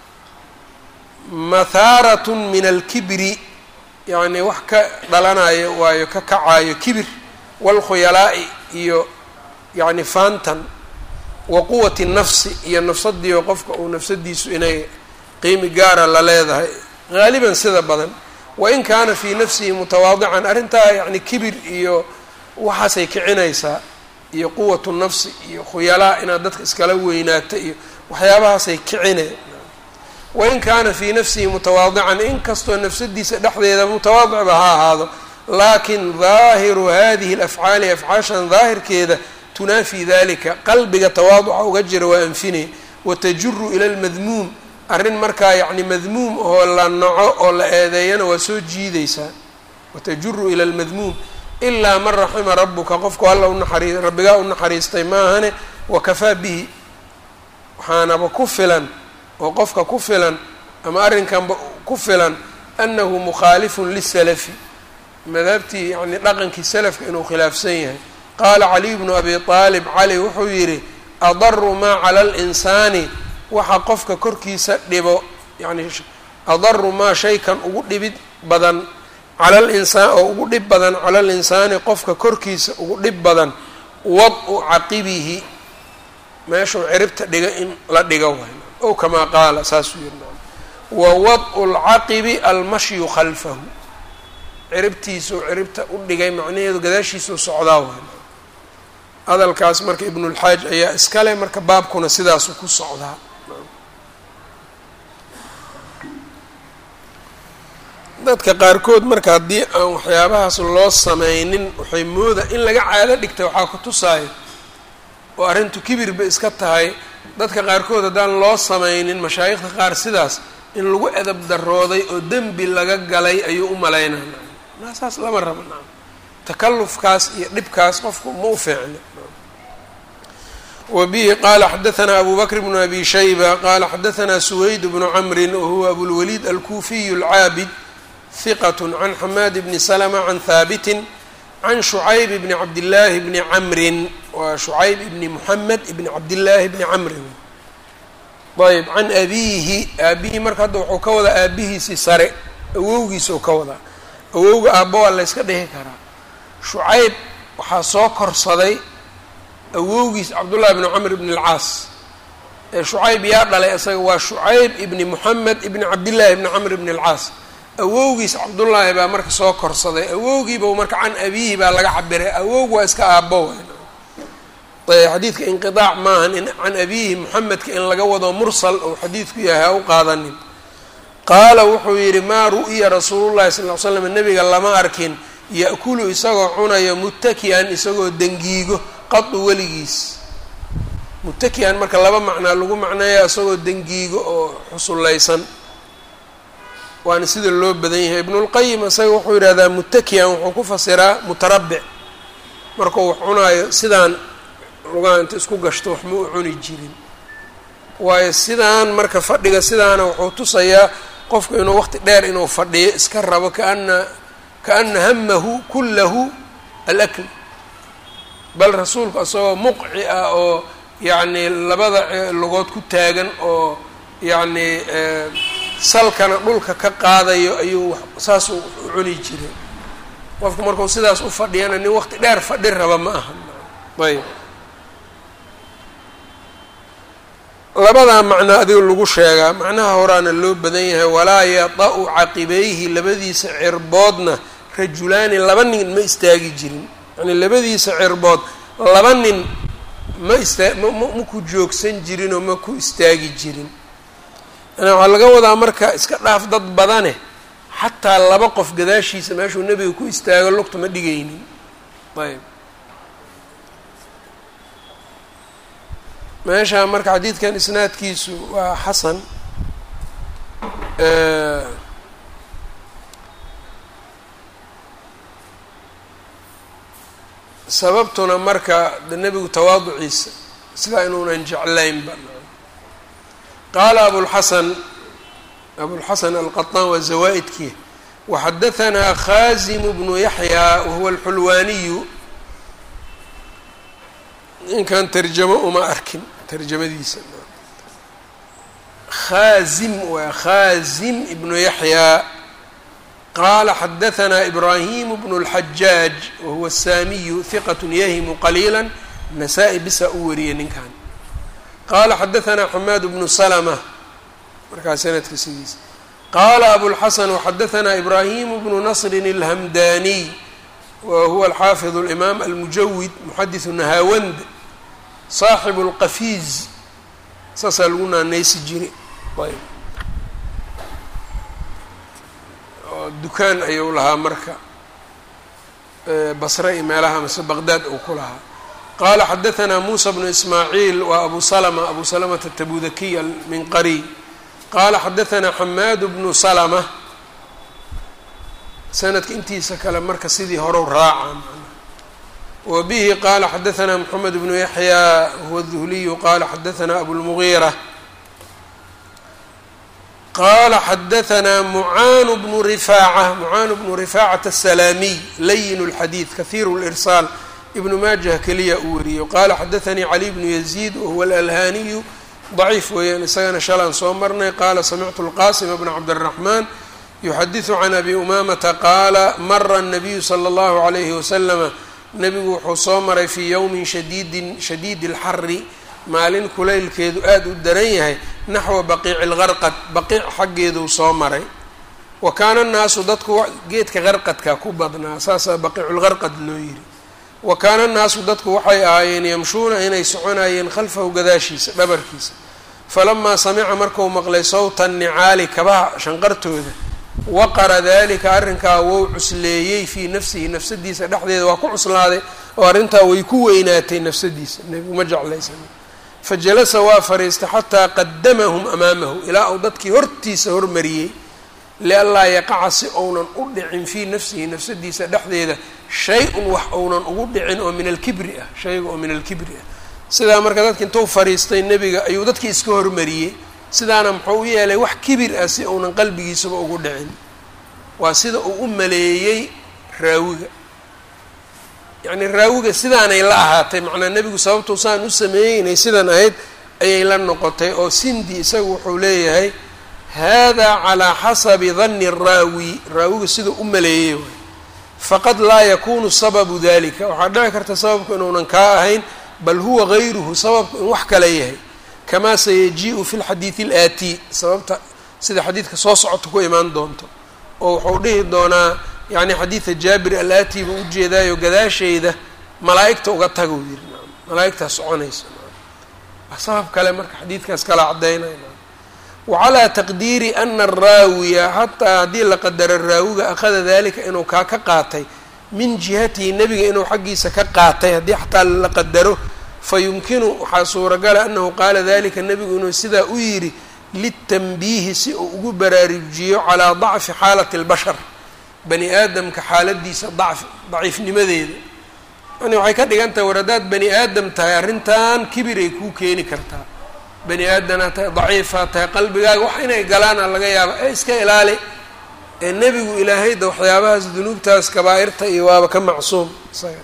Speaker 1: mahaaratun min alkibri yacni wax ka dhalanayo waayo ka kacayo kibir waalkhuyalaa'i iyo yacni faantan wa quwati nafsi iyo nafsadiio qofka uu nafsadiisu inay qiimi gaara la leedahay haaliban sida badan wain kaana fii nafsihi mutawaadican arrintaa yacni kibir iyo waxaasay kicinaysaa iyo quwatu nafsi iyo khuyalaa inaad dadka iskala weynaato iyo waxyaabahaasay kicine wain kaana fii nafsihi mutawaadican inkastoo nafsadiisa dhexdeeda mutawaadicba ha ahaado laakin daahiru hadihi alafcaali afcaashan daahirkeeda tunaafi dalika qalbiga tawaaduca uga jira waa anfinay watajuru ila lmadmuum arrin markaa yacni madmuum oo la naco oo la eedeeyana waa soo jiidaysaa watajuru ila lmadmuum ilaa man raxima rabuka qofku alla unaxari rabbigaa u naxariistay maahane wakafaa bihi waxaanaba ku filan oo qofka ku filan ama arrinkanba ku filan annahu mukhaalifun lisalafi madhabtii yani dhaqankii salafka inuu khilaafsan yahay qaala caliy bnu abi aalib cali wuxuu yidhi adaru maa cala linsaani waxa qofka korkiisa dhibo yani adaru maa shaykan ugu dhibid badan cala linsaan oo ugu dhib badan cala linsaani qofka korkiisa ugu dhib badan wad-u caqibihi meeshuu ciribta dhiga in la dhigo waay ow kamaa qaala saasuu yiri wa wad-u lcaqibi almashyu khalfahu ciribtiisuu ciribta u dhigay macnaheedu gadaashiisuu socdaa waay hadalkaas marka ibnulxaaj ayaa iskale marka baabkuna sidaasuu ku socdaa dadka qaarkood marka haddii aan waxyaabahaas loo sameynin waxay mooda in laga caado dhigta waxaa ku tusaayo oo arrintu kibirba iska tahay dadka qaarkood haddaan loo sameynin mashaayikhda qaar sidaas in lagu edab darooday oo dembi laga galay ayuu u malaynaa naa saas lama rabo naa takalufkaas iyo dhibkaas qofku ma u fiicno wa bihi qaala xadaanaa abu bakr bnu abi shayba qaala xadaanaa suwayd bnu camrin wahuwa abulwaliid alkuufiyu alcaabid hiqat can xamaad bni salma can haabitin can shucayb bni cabdillaahi bni camrin waa shucayb ibni muxamed ibni cabdillaahi bni camrin ayb can abiihi aabihii marka hadda wuxuu ka wadaa aabihiisii sare awowgiisa u ka wadaa awowga aabba waa la yska dhihi karaa shucayb waxaa soo korsaday awowgiis cabdullahi bni camr ibni alcaas ee shucayb yaa dhalay isaga waa shucayb ibni moxamed ibni cabdillaahi ibni camr ibni alcaas awowgiis cabdullaahi baa marka soo korsaday awowgiiba marka can abiihi baa laga cabiray awowg waa iska aabbo xadiidka inqiaac maahan in can abiihi moxamedka in laga wado mursal ou xadiidku yahay ha u qaadanin qaala wuxuu yidhi maa ru'ya rasuulullahi sal l slam nebiga lama arkin ya'kulu isagoo cunayo muttaki'an isagoo dengiigo qadu weligiis muttaki'an marka laba macnaa lagu macneeya isagoo dengiigo oo xusullaysan waana sida loo badan yahay ibnulqayim isaga wuxuu yidhahdaa muttaki'an wuxuu ku fasiraa mutarabbic markuu wax cunaayo sidaan lugaha inta isku gashto wax ma u cuni jirin waayo sidaan marka fadhiga sidaana wuxuu tusayaa qofku inuu waqti dheer inuu fadhiyo iska rabo kaana kaana hamahu kullahu alakl bal rasuulku isagoo muqci ah oo yacni labada lugood ku taagan oo yacni salkana dhulka ka qaadayo ayuu saasuu u cuni jiray qofku markuu sidaas u fadhiyana nin waqti dheer fadhi raba ma aha ayb labadaa macno adiga lagu sheegaa macnaha horaana loo badan yahay walaa yada-u caqibayhi labadiisa cirboodna rajulaani laba nin ma istaagi jirin yani labadiisa cirbood laba nin ma istaa ma ma ku joogsan jirin oo ma ku istaagi jirin yani waxaa laga wadaa marka iska dhaaf dad badane xataa laba qof gadaashiisa meeshuu nebiga ku istaago lugta ma dhigaynin ayb meesha marka xadiidkan isnaadkiisu waa xasan sababtuna marka de nebigu tawaaduciisa sidaa inuunan jeclaynba qaala abulxasan abulxasan alqaطaan waa zawaa-idkii waxadahanaa khaazimu bnu yaxyaa wahuwa alxulwaaniyu ninkan tarjamo uma arkin tarjamadiisa khaazim waa khaazim ibnu yaxyaa qaala xadahanaa ibraahimu bnu اlxajaaj wahuwa asaamiyu hiqat yahimu qaliila nasaa-i bisa u wariyay ninkan qaala xadahanaa xamaad bnu salma markaa sanadka sidiisa qaala abulxasan waxadahanaa ibraahimu bnu nasrin اlhamdaniy wa huwa alxaafid اlimaam almujawid muxadiثu nahawand saaxibu اlqafiiz saasaa lagu naanaysi jiri ayb dukaan ayuu lahaa marka basre iyo meelaha mase baqdaad uu ku lahaa qaala xadahanaa muusa bnu ismaaciil waa abu salma abu salamata tabudakiy alminqariy qaala xadahanaa xamaad bnu salma sanadka intiisa kale marka sidii horow raaca wa bihi qaala xadahanaa moxamed bnu yaxyaa huwa duhliyu qaala xadahanaa abulmugiira qala xadahanaa mucaanu bnu rifaaca mucaanu bnu rifaacata asalaamiy layin اlxadiid kahiiru lirsaal ibnu maajah keliya uu wariyo qaala xadaanii cali bnu yaziid wahuwa alalhaniyu daciif weeyaan isagana shalaan soo marnay qaala samictu lqasima bna cabdiraxmaan yuxadiثu can abi umamata qaala mara الnabiyu slى اllahu عalayhi waslama nebigu wuxuu soo maray fii ywmin shadiidin shadiidi اlxari maalin kulaylkeedu aada u daran yahay naxwa baqiici lgarqad baqiic xaggeeduu soo maray wa kaana annaasu dadku geedka qarqadka ku badnaa saasaa baqiiculgarqad loo yiri wa kaana annaasu dadku waxay ahaayeen yamshuuna inay soconayeen khalfahu gadaashiisa dhabarkiisa falamaa samica marku maqlay sawta nicaali kabaha shanqartooda waqara dalika arrinkaa wou cusleeyey fii nafsihi nafsadiisa dhexdeeda waa ku cuslaaday oo arrintaa way ku weynaatay nafsadiisa nebigu ma jeclaysan fajalasa waa fariistay xataa qadamahum amaamahu ilaa uu dadkii hortiisa hormariyey lianlaa yaqaca si ounan u dhicin fii nafsihi nafsadiisa dhexdeeda shay-un wax ounan ugu dhicin oo min alkibri ah shayga oo min alkibri ah sidaa marka dadki intuu fariistay nebiga ayuu dadkii iska hormariyey sidaana muxuu u yeelay wax kibir ah si ounan qalbigiisaba ugu dhicin waa sida uu u maleeyey raawiga yacni raawiga sidaanay la ahaatay macnaa nebigu sababtuu saan u sameeyey inay sidan ahayd ayay la noqotay oo sindi isagu wuxuu leeyahay hada calaa xasabi danni araawi raawiga siduu u maleeyey waay faqad laa yakunu sababu dalika waxaa dhici karta sababku inuunan kaa ahayn bal huwa gayruhu sababku in wax kale yahay kamaa sayaji-u fi lxadiidi alaati sababta sida xadiidka soo socota ku imaan doonto oo wuxuu dhihi doonaa yacni xadiida jaabir alaati buu ujeedaayo gadaasheyda malaa-igta uga taga uu yiri malaa-igtaa soconaysa sabab kale marka xadiidkaas kala caddaynaya wacalaa taqdiiri ana araawiya xataa haddii la qadaro raawiga akhada dalika inuu kaa ka qaatay min jihatihi nebiga inuu xaggiisa ka qaatay haddii xataa la qadaro fa yumkinu waxaa suuragala anahu qaala dalika nebigu inuu sidaa u yidhi litanbiihi si uu ugu baraarujiyo calaa dacfi xaalati اlbashar bani aadamka xaaladiisa dacfi daciifnimadeeda yani waxay ka dhigan tahay war haddaad bani aadam tahay arrintan kibiray kuu keeni kartaa bani aadamaa tahay daciifaa tahay qalbigaaga wax inay galaana laga yaaba ee iska ilaali ee nebigu ilaahayda waxyaabahaas dunuubtaas kabaa-irta iyo waaba ka macsuum isaga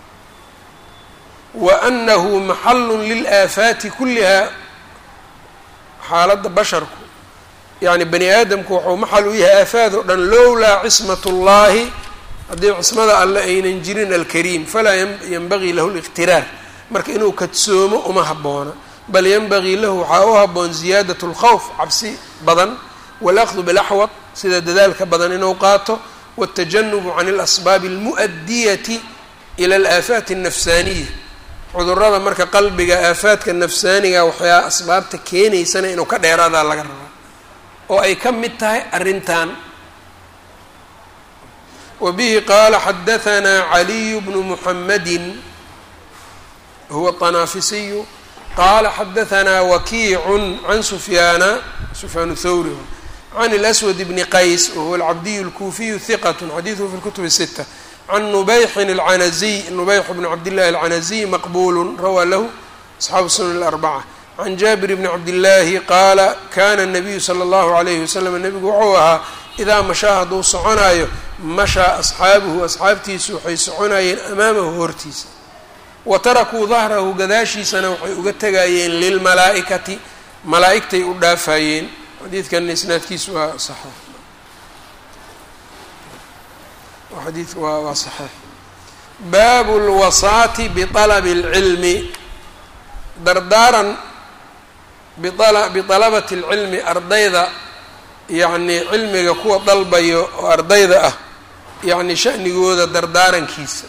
Speaker 1: wa anahu maxalun lilaafaati kullihaa xaaladda basharku yacni bani aadamku wuxuu maxal u yahay aafaad oo dhan lowlaa cismat اllahi haddii cismada alle aynan jirin alkariim falaa yanbagii lahu liqtiraar marka inuu kadsoomo uma habboona bal yanbagii lahu waxaa u habboon ziyaadat اlkhawf cabsi badan wاlأkhdu bilaxwad sida dadaalka badan inuu qaato wاtajanubu can اlasbaabi اlmu'adiyati ila alaafaati الnafsaaniya cudurada marka qalbiga aafaadka nafsaaniga waxyaa asbaabta keenaysana inuu ka dheeraadaa laga rabaa oo ay ka mid tahay arrintan wbihi qaala xadahanaa caliyu bnu muxamadi huwa طanaafisiyu qaala xadahanaa wakiicu can sufyaana sufyaan thawri can اlأswad bni qays wahuwa alcabdiyu اlkuufiyu hiqat xadiiduhu fi اlkutub الsita can nubayxin اlcanaziy nubayx bn cabdillahi alcanaziy maqbulu rawaa lahu asxaabu sunan اlarbaca can jaabir bni cabdillaahi qaala kana الnabiyu slى اllahu عalayhi waslm nebigu wuxuu ahaa idaa mashaa hadduu soconaayo mashaa asxaabuhu asxaabtiisu waxay soconayeen amaamahu hortiisa wa tarakuu dahrahu gadaashiisana waxay uga tegayeen lilmalaa'ikati malaa'igtay u dhaafayeen xadiidkan isnaadkiisu waa saxiix xadiidku waa waa saxiix baabu lwasaati bialabi اlcilmi dardaaran bialabati اlcilmi ardayda yacni cilmiga kuwa dalbayo oo ardayda ah yacni shanigooda dardaarankiisa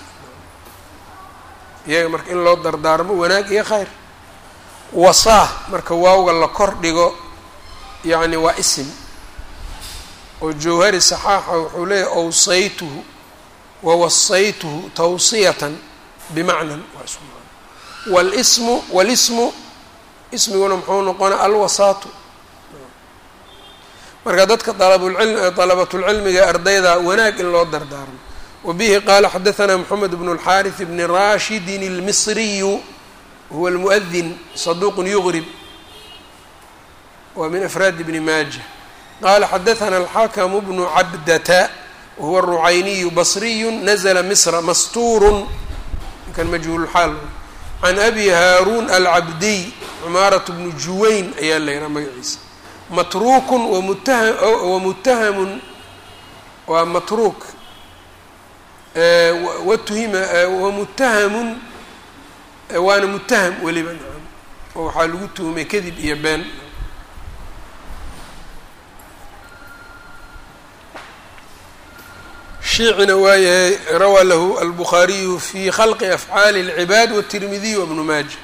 Speaker 1: iyaga marka in loo dardaarmo wanaag iyo khayr wasaah marka waawga la kor dhigo yacni waa isim oo jawhari saxaaxa wuxuu leeyahy awsaytuhu wa wasaytuhu tawsiyatan bimacnan waa isku macno walismu walismu ismiguna muxuu noqona alwasaatu marka dadka alabulcilm dalabatulcilmiga ardayda wanaag in loo dardaarmo wabihi qaala xadahanaa moxamed bnu اlxaariث bni rashidin اlmisriyu huwa اlmuؤdin saduuq yugrib waa min afraadi bni maaja qaala xadahanaa alxakamu bnu cabdata wahuwa الrucayniyu basriyu nazla misra mastuurun ninkan majhuulxaal can abi haaruun alcabdiy cumaaraة bnu juwayn ayaa la yihaa magaciisa matruukun wamutaha wamutahamun waa matruuk watuhima wamutahamun waana mutaham weliba nacam oo waxaa lagu tuhumay kadib iyo been shiicina waa yahay rawaa lahu albukhaariyu fi khalqi afcaali اlcibaad wالtirmidiy wabnu maaja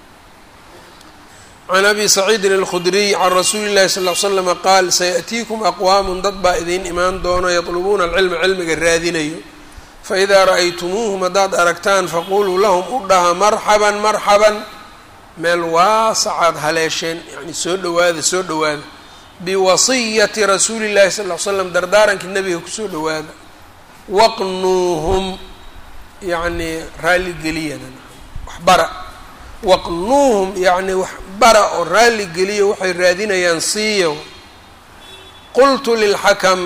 Speaker 1: can abi saciidin alkhudriy can rasuuli llahi sal l slama qaal sayaأtiikum aqwaamun dad baa idiin imaan doono yatlubuuna alcilma cilmiga raadinayo faidaa ra'aytumuuhum haddaad aragtaan faquluu lahum u dhaha marxaban marxaban meel waasacaad haleesheen yani soo dhowaada soo dhowaada biwasiyati rasuuli llahi sal l slam dardaarankii nabiga kusoo dhowaada waqnuuhum yacnii raalligeliyana waxbara waqnuuhum yacni wax bara oo raalli geliyo waxay raadinayaan siiyo qultu lilxakam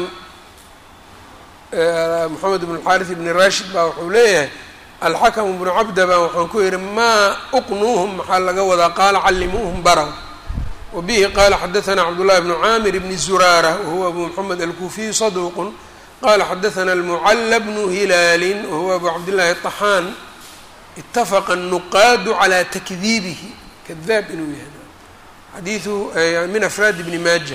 Speaker 1: moxamed bn xaariث bni rashid baa wuxuu leeyahay alxakamu bnu cabda baa waxaan ku yihi maa uqnuuhum maxaa laga wadaa qaala callimuuhum baraw wa bihi qaala xadaثna cabdullahi bnu caamir bni zuraara wahuwa abu moxamed alkuufiyu saduuqun qala xadaثna almucala bnu hilaali wahuwa abu cabdillahi طaxaan itafaqa الnuqaadu calى takdiibihi kadaab inuu yahay xadiiu min afraadi bni maaja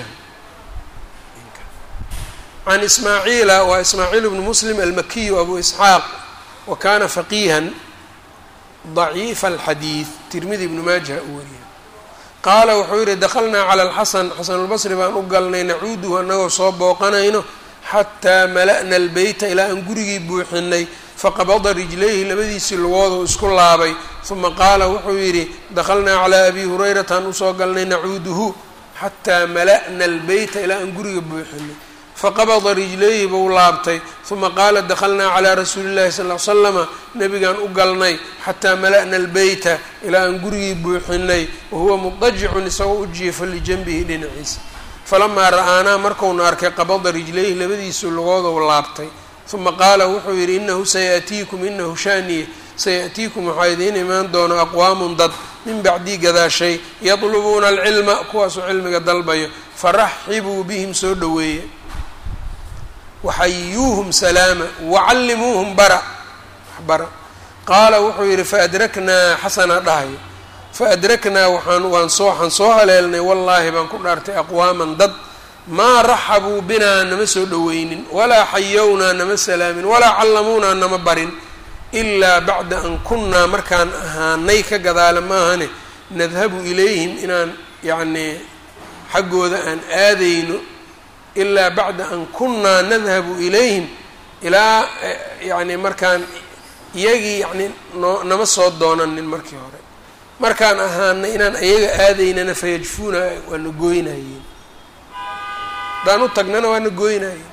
Speaker 1: can ismaaciila waa ismaaciil bnu muslim almakiyu abu isxaaq wa kana faqiihan ضaciifa alxadiid tirmidi ibnu maaja u wariya qaala wuxuu yihi dakhalnaa cala alxasan xasanulbasri baan u galnay nacuuduhu annagoo soo booqanayno xataa mala'na albeyta ilaa aan gurigii buuxinay faqabada rijlayhi labadiisii lugooduu isku laabay uma qaala wuxuu yidhi dakhalnaa calaa abi hurayrataan usoo galnay nacuuduhu xataa mala'na albeyta ilaa aan guriga buuxinay faqabada rijlayhi buu laabtay uma qaala dakhalnaa calaa rasuuli llahi sal l slama nabigaan u galnay xataa mala'na albeyta ilaa aan gurigii buuxinay wahuwa mudajicun isagoo u jiifo lijanbihi dhinaciisa falamaa ra'aanaa markuuna arkay qabada rijlayhi labadiisii lugooduu laabtay uma qaala wuxuu yidhi inahu sayaأtiikum inahu shaaniye sayaأtiikum waxaa idiin imaan doona aqwaamun dad min bacdii gadaashay yadlubuuna alcilma kuwaasuu cilmiga dalbayo faraxibuu bihim soo dhoweeye waxayuuhum salaama wacallimuuhum bara bara qaala wuxuu yidhi faadraknaa xasana dhahayo faadraknaa waxaan waan soo waxaan soo haleelnay wallaahi baan ku dhaartay aqwaaman dad maa raxabuu binaa nama soo dhoweynin walaa xayownaa nama salaamin walaa callamuunaa nama barin ilaa bacda an kunnaa markaan ahaanay ka gadaala maahane nadhabu ilayhim inaan yacnii xaggooda aan aadayno ilaa bacda an kunnaa nadhabu ilayhim ilaa yacni markaan iyagii yacni noo nama soo doonanin markii hore markaan ahaana inaan iyaga aadaynana fayajfuuna waana gooynayeen haddaan u tagnana waana gooynayeen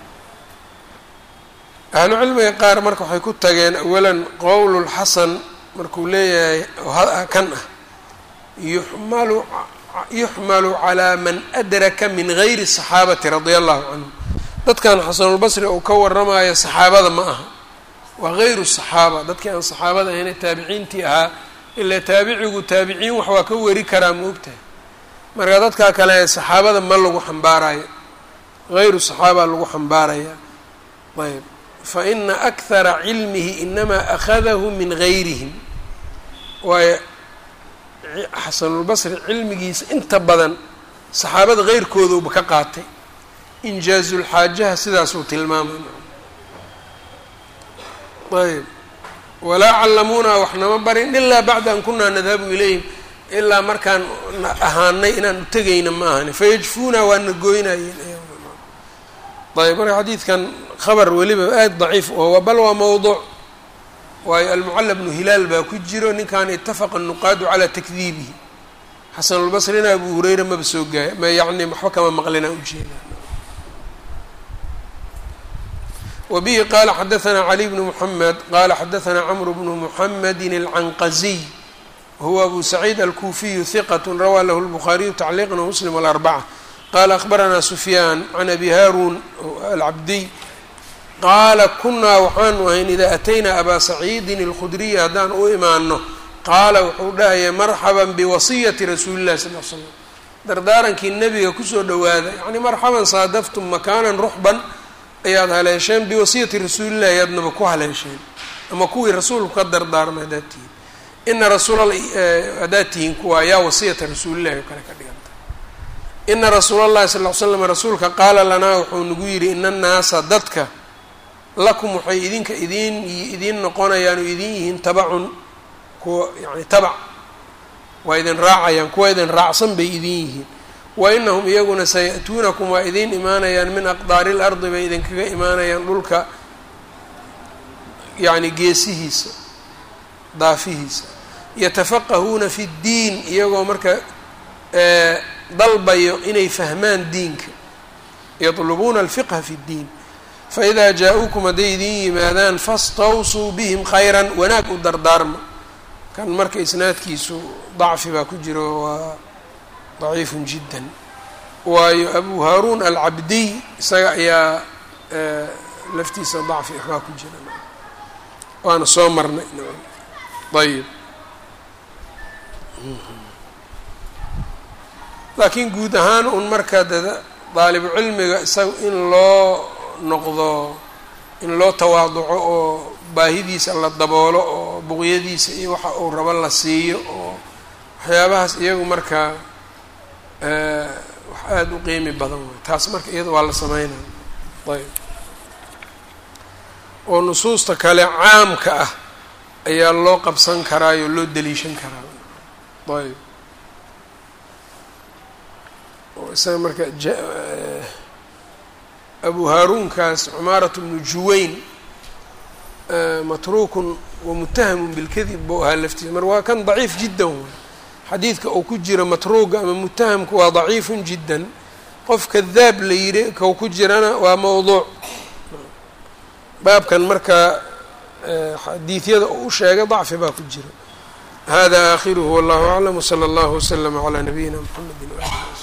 Speaker 1: ahlu cilmiga qaar marka waxay ku tageen awalan qowlulxasan markuu leeyahay kan ah yuxmalu yuxmalu calaa man adraka min gayri saxaabati radia allahu canhum dadkan xasanulbasri uu ka waramayo saxaabada ma aha waa gayru saxaaba dadkii aan saxaabada ahayne taabiciintii ahaa ilaa taabicigu taabiciin wax waa ka weri karaa ma ogtahay marka dadkaa kale saxaabada ma lagu xambaarayo gayru saxaaba lagu xambaaraya ayb fa ina akhara cilmihi inamaa akhadahu min gayrihim waayo xasanulbasri cilmigiisa inta badan saxaabada heyrkoodauba ka qaatay injaazulxaajaha sidaasuu tilmaamay ayb walaa callamuunaa wax nama barin ilaa bacda an kunaa nadhabu ilayhim ilaa markaan ahaanay inaan u tegayna ma ahani fayajfuuna waana gooynayeen ayb marka xadiidkan khabar weliba aada daciif oo bal waa mowduuc waayo almucalla bnu hilaal baa ku jiro ninkan itafaqa nuqaadu calaa takdiibihi xasanulbasrina abu hureyra maba soo gaaya ma yacni waxba kama maqlina ujeeda wbihi qala xadaثna cli bn mحamed qala xadaثna cmr bn mحamedi الcanqaziy wahuwa abu saciid alkufiyu hiqat rawaa lahu الbukhaariyu tacliiqan wmuslim wاlarbacة qala akhbarana sufyaan can abi haarun alcabdiy qaala kunaa waxaanu ahayn idaa ataynaa abaa saciidin اlkhudriy haddaan u imaano qaala wuxuu dhahaya marxaba biwasiyati rasuuli اlahi sal l slam dardaarankii nebiga kusoo dhowaada yani marxaban saadaftum makaanan ruxban ayaad haleesheen biwasiyati rasuulillahi ayaadnaba ku haleesheen ama kuwii rasuulku ka dardaarmay haddaad tihiin ina rasuul haddaad tihiin kuwa yaa wasiyata rasuulillahi oo kale ka dhiganta ina rasuula allahi sal ly slam rasuulka qaala lanaa wuxuu nagu yidhi ina annaasa dadka lakum waxay idinka idiin idiin noqonayaan oo idin yihiin tabacun kuwa yani tabac waa idin raacayaan kuwa idin raacsan bay idin yihiin wa inahum iyaguna saya'tuunakum waa idiin imaanayaan min aqdaari lardi bay idinkaga imaanayaan dhulka yacni geesihiisa daafihiisa yatafaqahuuna fi ddiin iyagoo marka dalbayo inay fahmaan diinka yatlubuuna alfiqha fi ddiin faidaa jaa-uukum hadday idiin yimaadaan fastawsuu bihim khayran wanaag u dardaarma kan marka isnaadkiisu dacfi baa ku jiro waa daciifun jiddan waayo abu haaruun alcabdiy isaga ayaa laftiisa dacfi waxbaa ku jira waana soo marnay ayib laakiin guud ahaan un marka daalibu cilmiga isaga in loo noqdo in loo tawaaduco oo baahidiisa la daboolo oo buqyadiisa iyo waxa uu rabo la siiyo oo waxyaabahaas iyagu markaa wax aada u qiimi badan way taas marka iyada waa la sameynaya ayb oo nusuusta kale caamka ah ayaa loo qabsan karaayoo loo daliishan karaa ayb oo isaga marka abu haaruunkaas cumaarat bnu juwayn matruukun wamutahamun bilkadib buu ahaa laftiisa mar waa kan daciif jiddan way xadiidka uu ku jiro matruuga ama mutahamku waa daciifun jiddan qof kadaab la yidhi kau ku jirana waa mowduuc baabkan marka xadiidyada uu u sheegay dacfi baa ku jira hada aakhiruhu wallahu aclam wsala allahu waslama calaa nabiyina mxamedi waali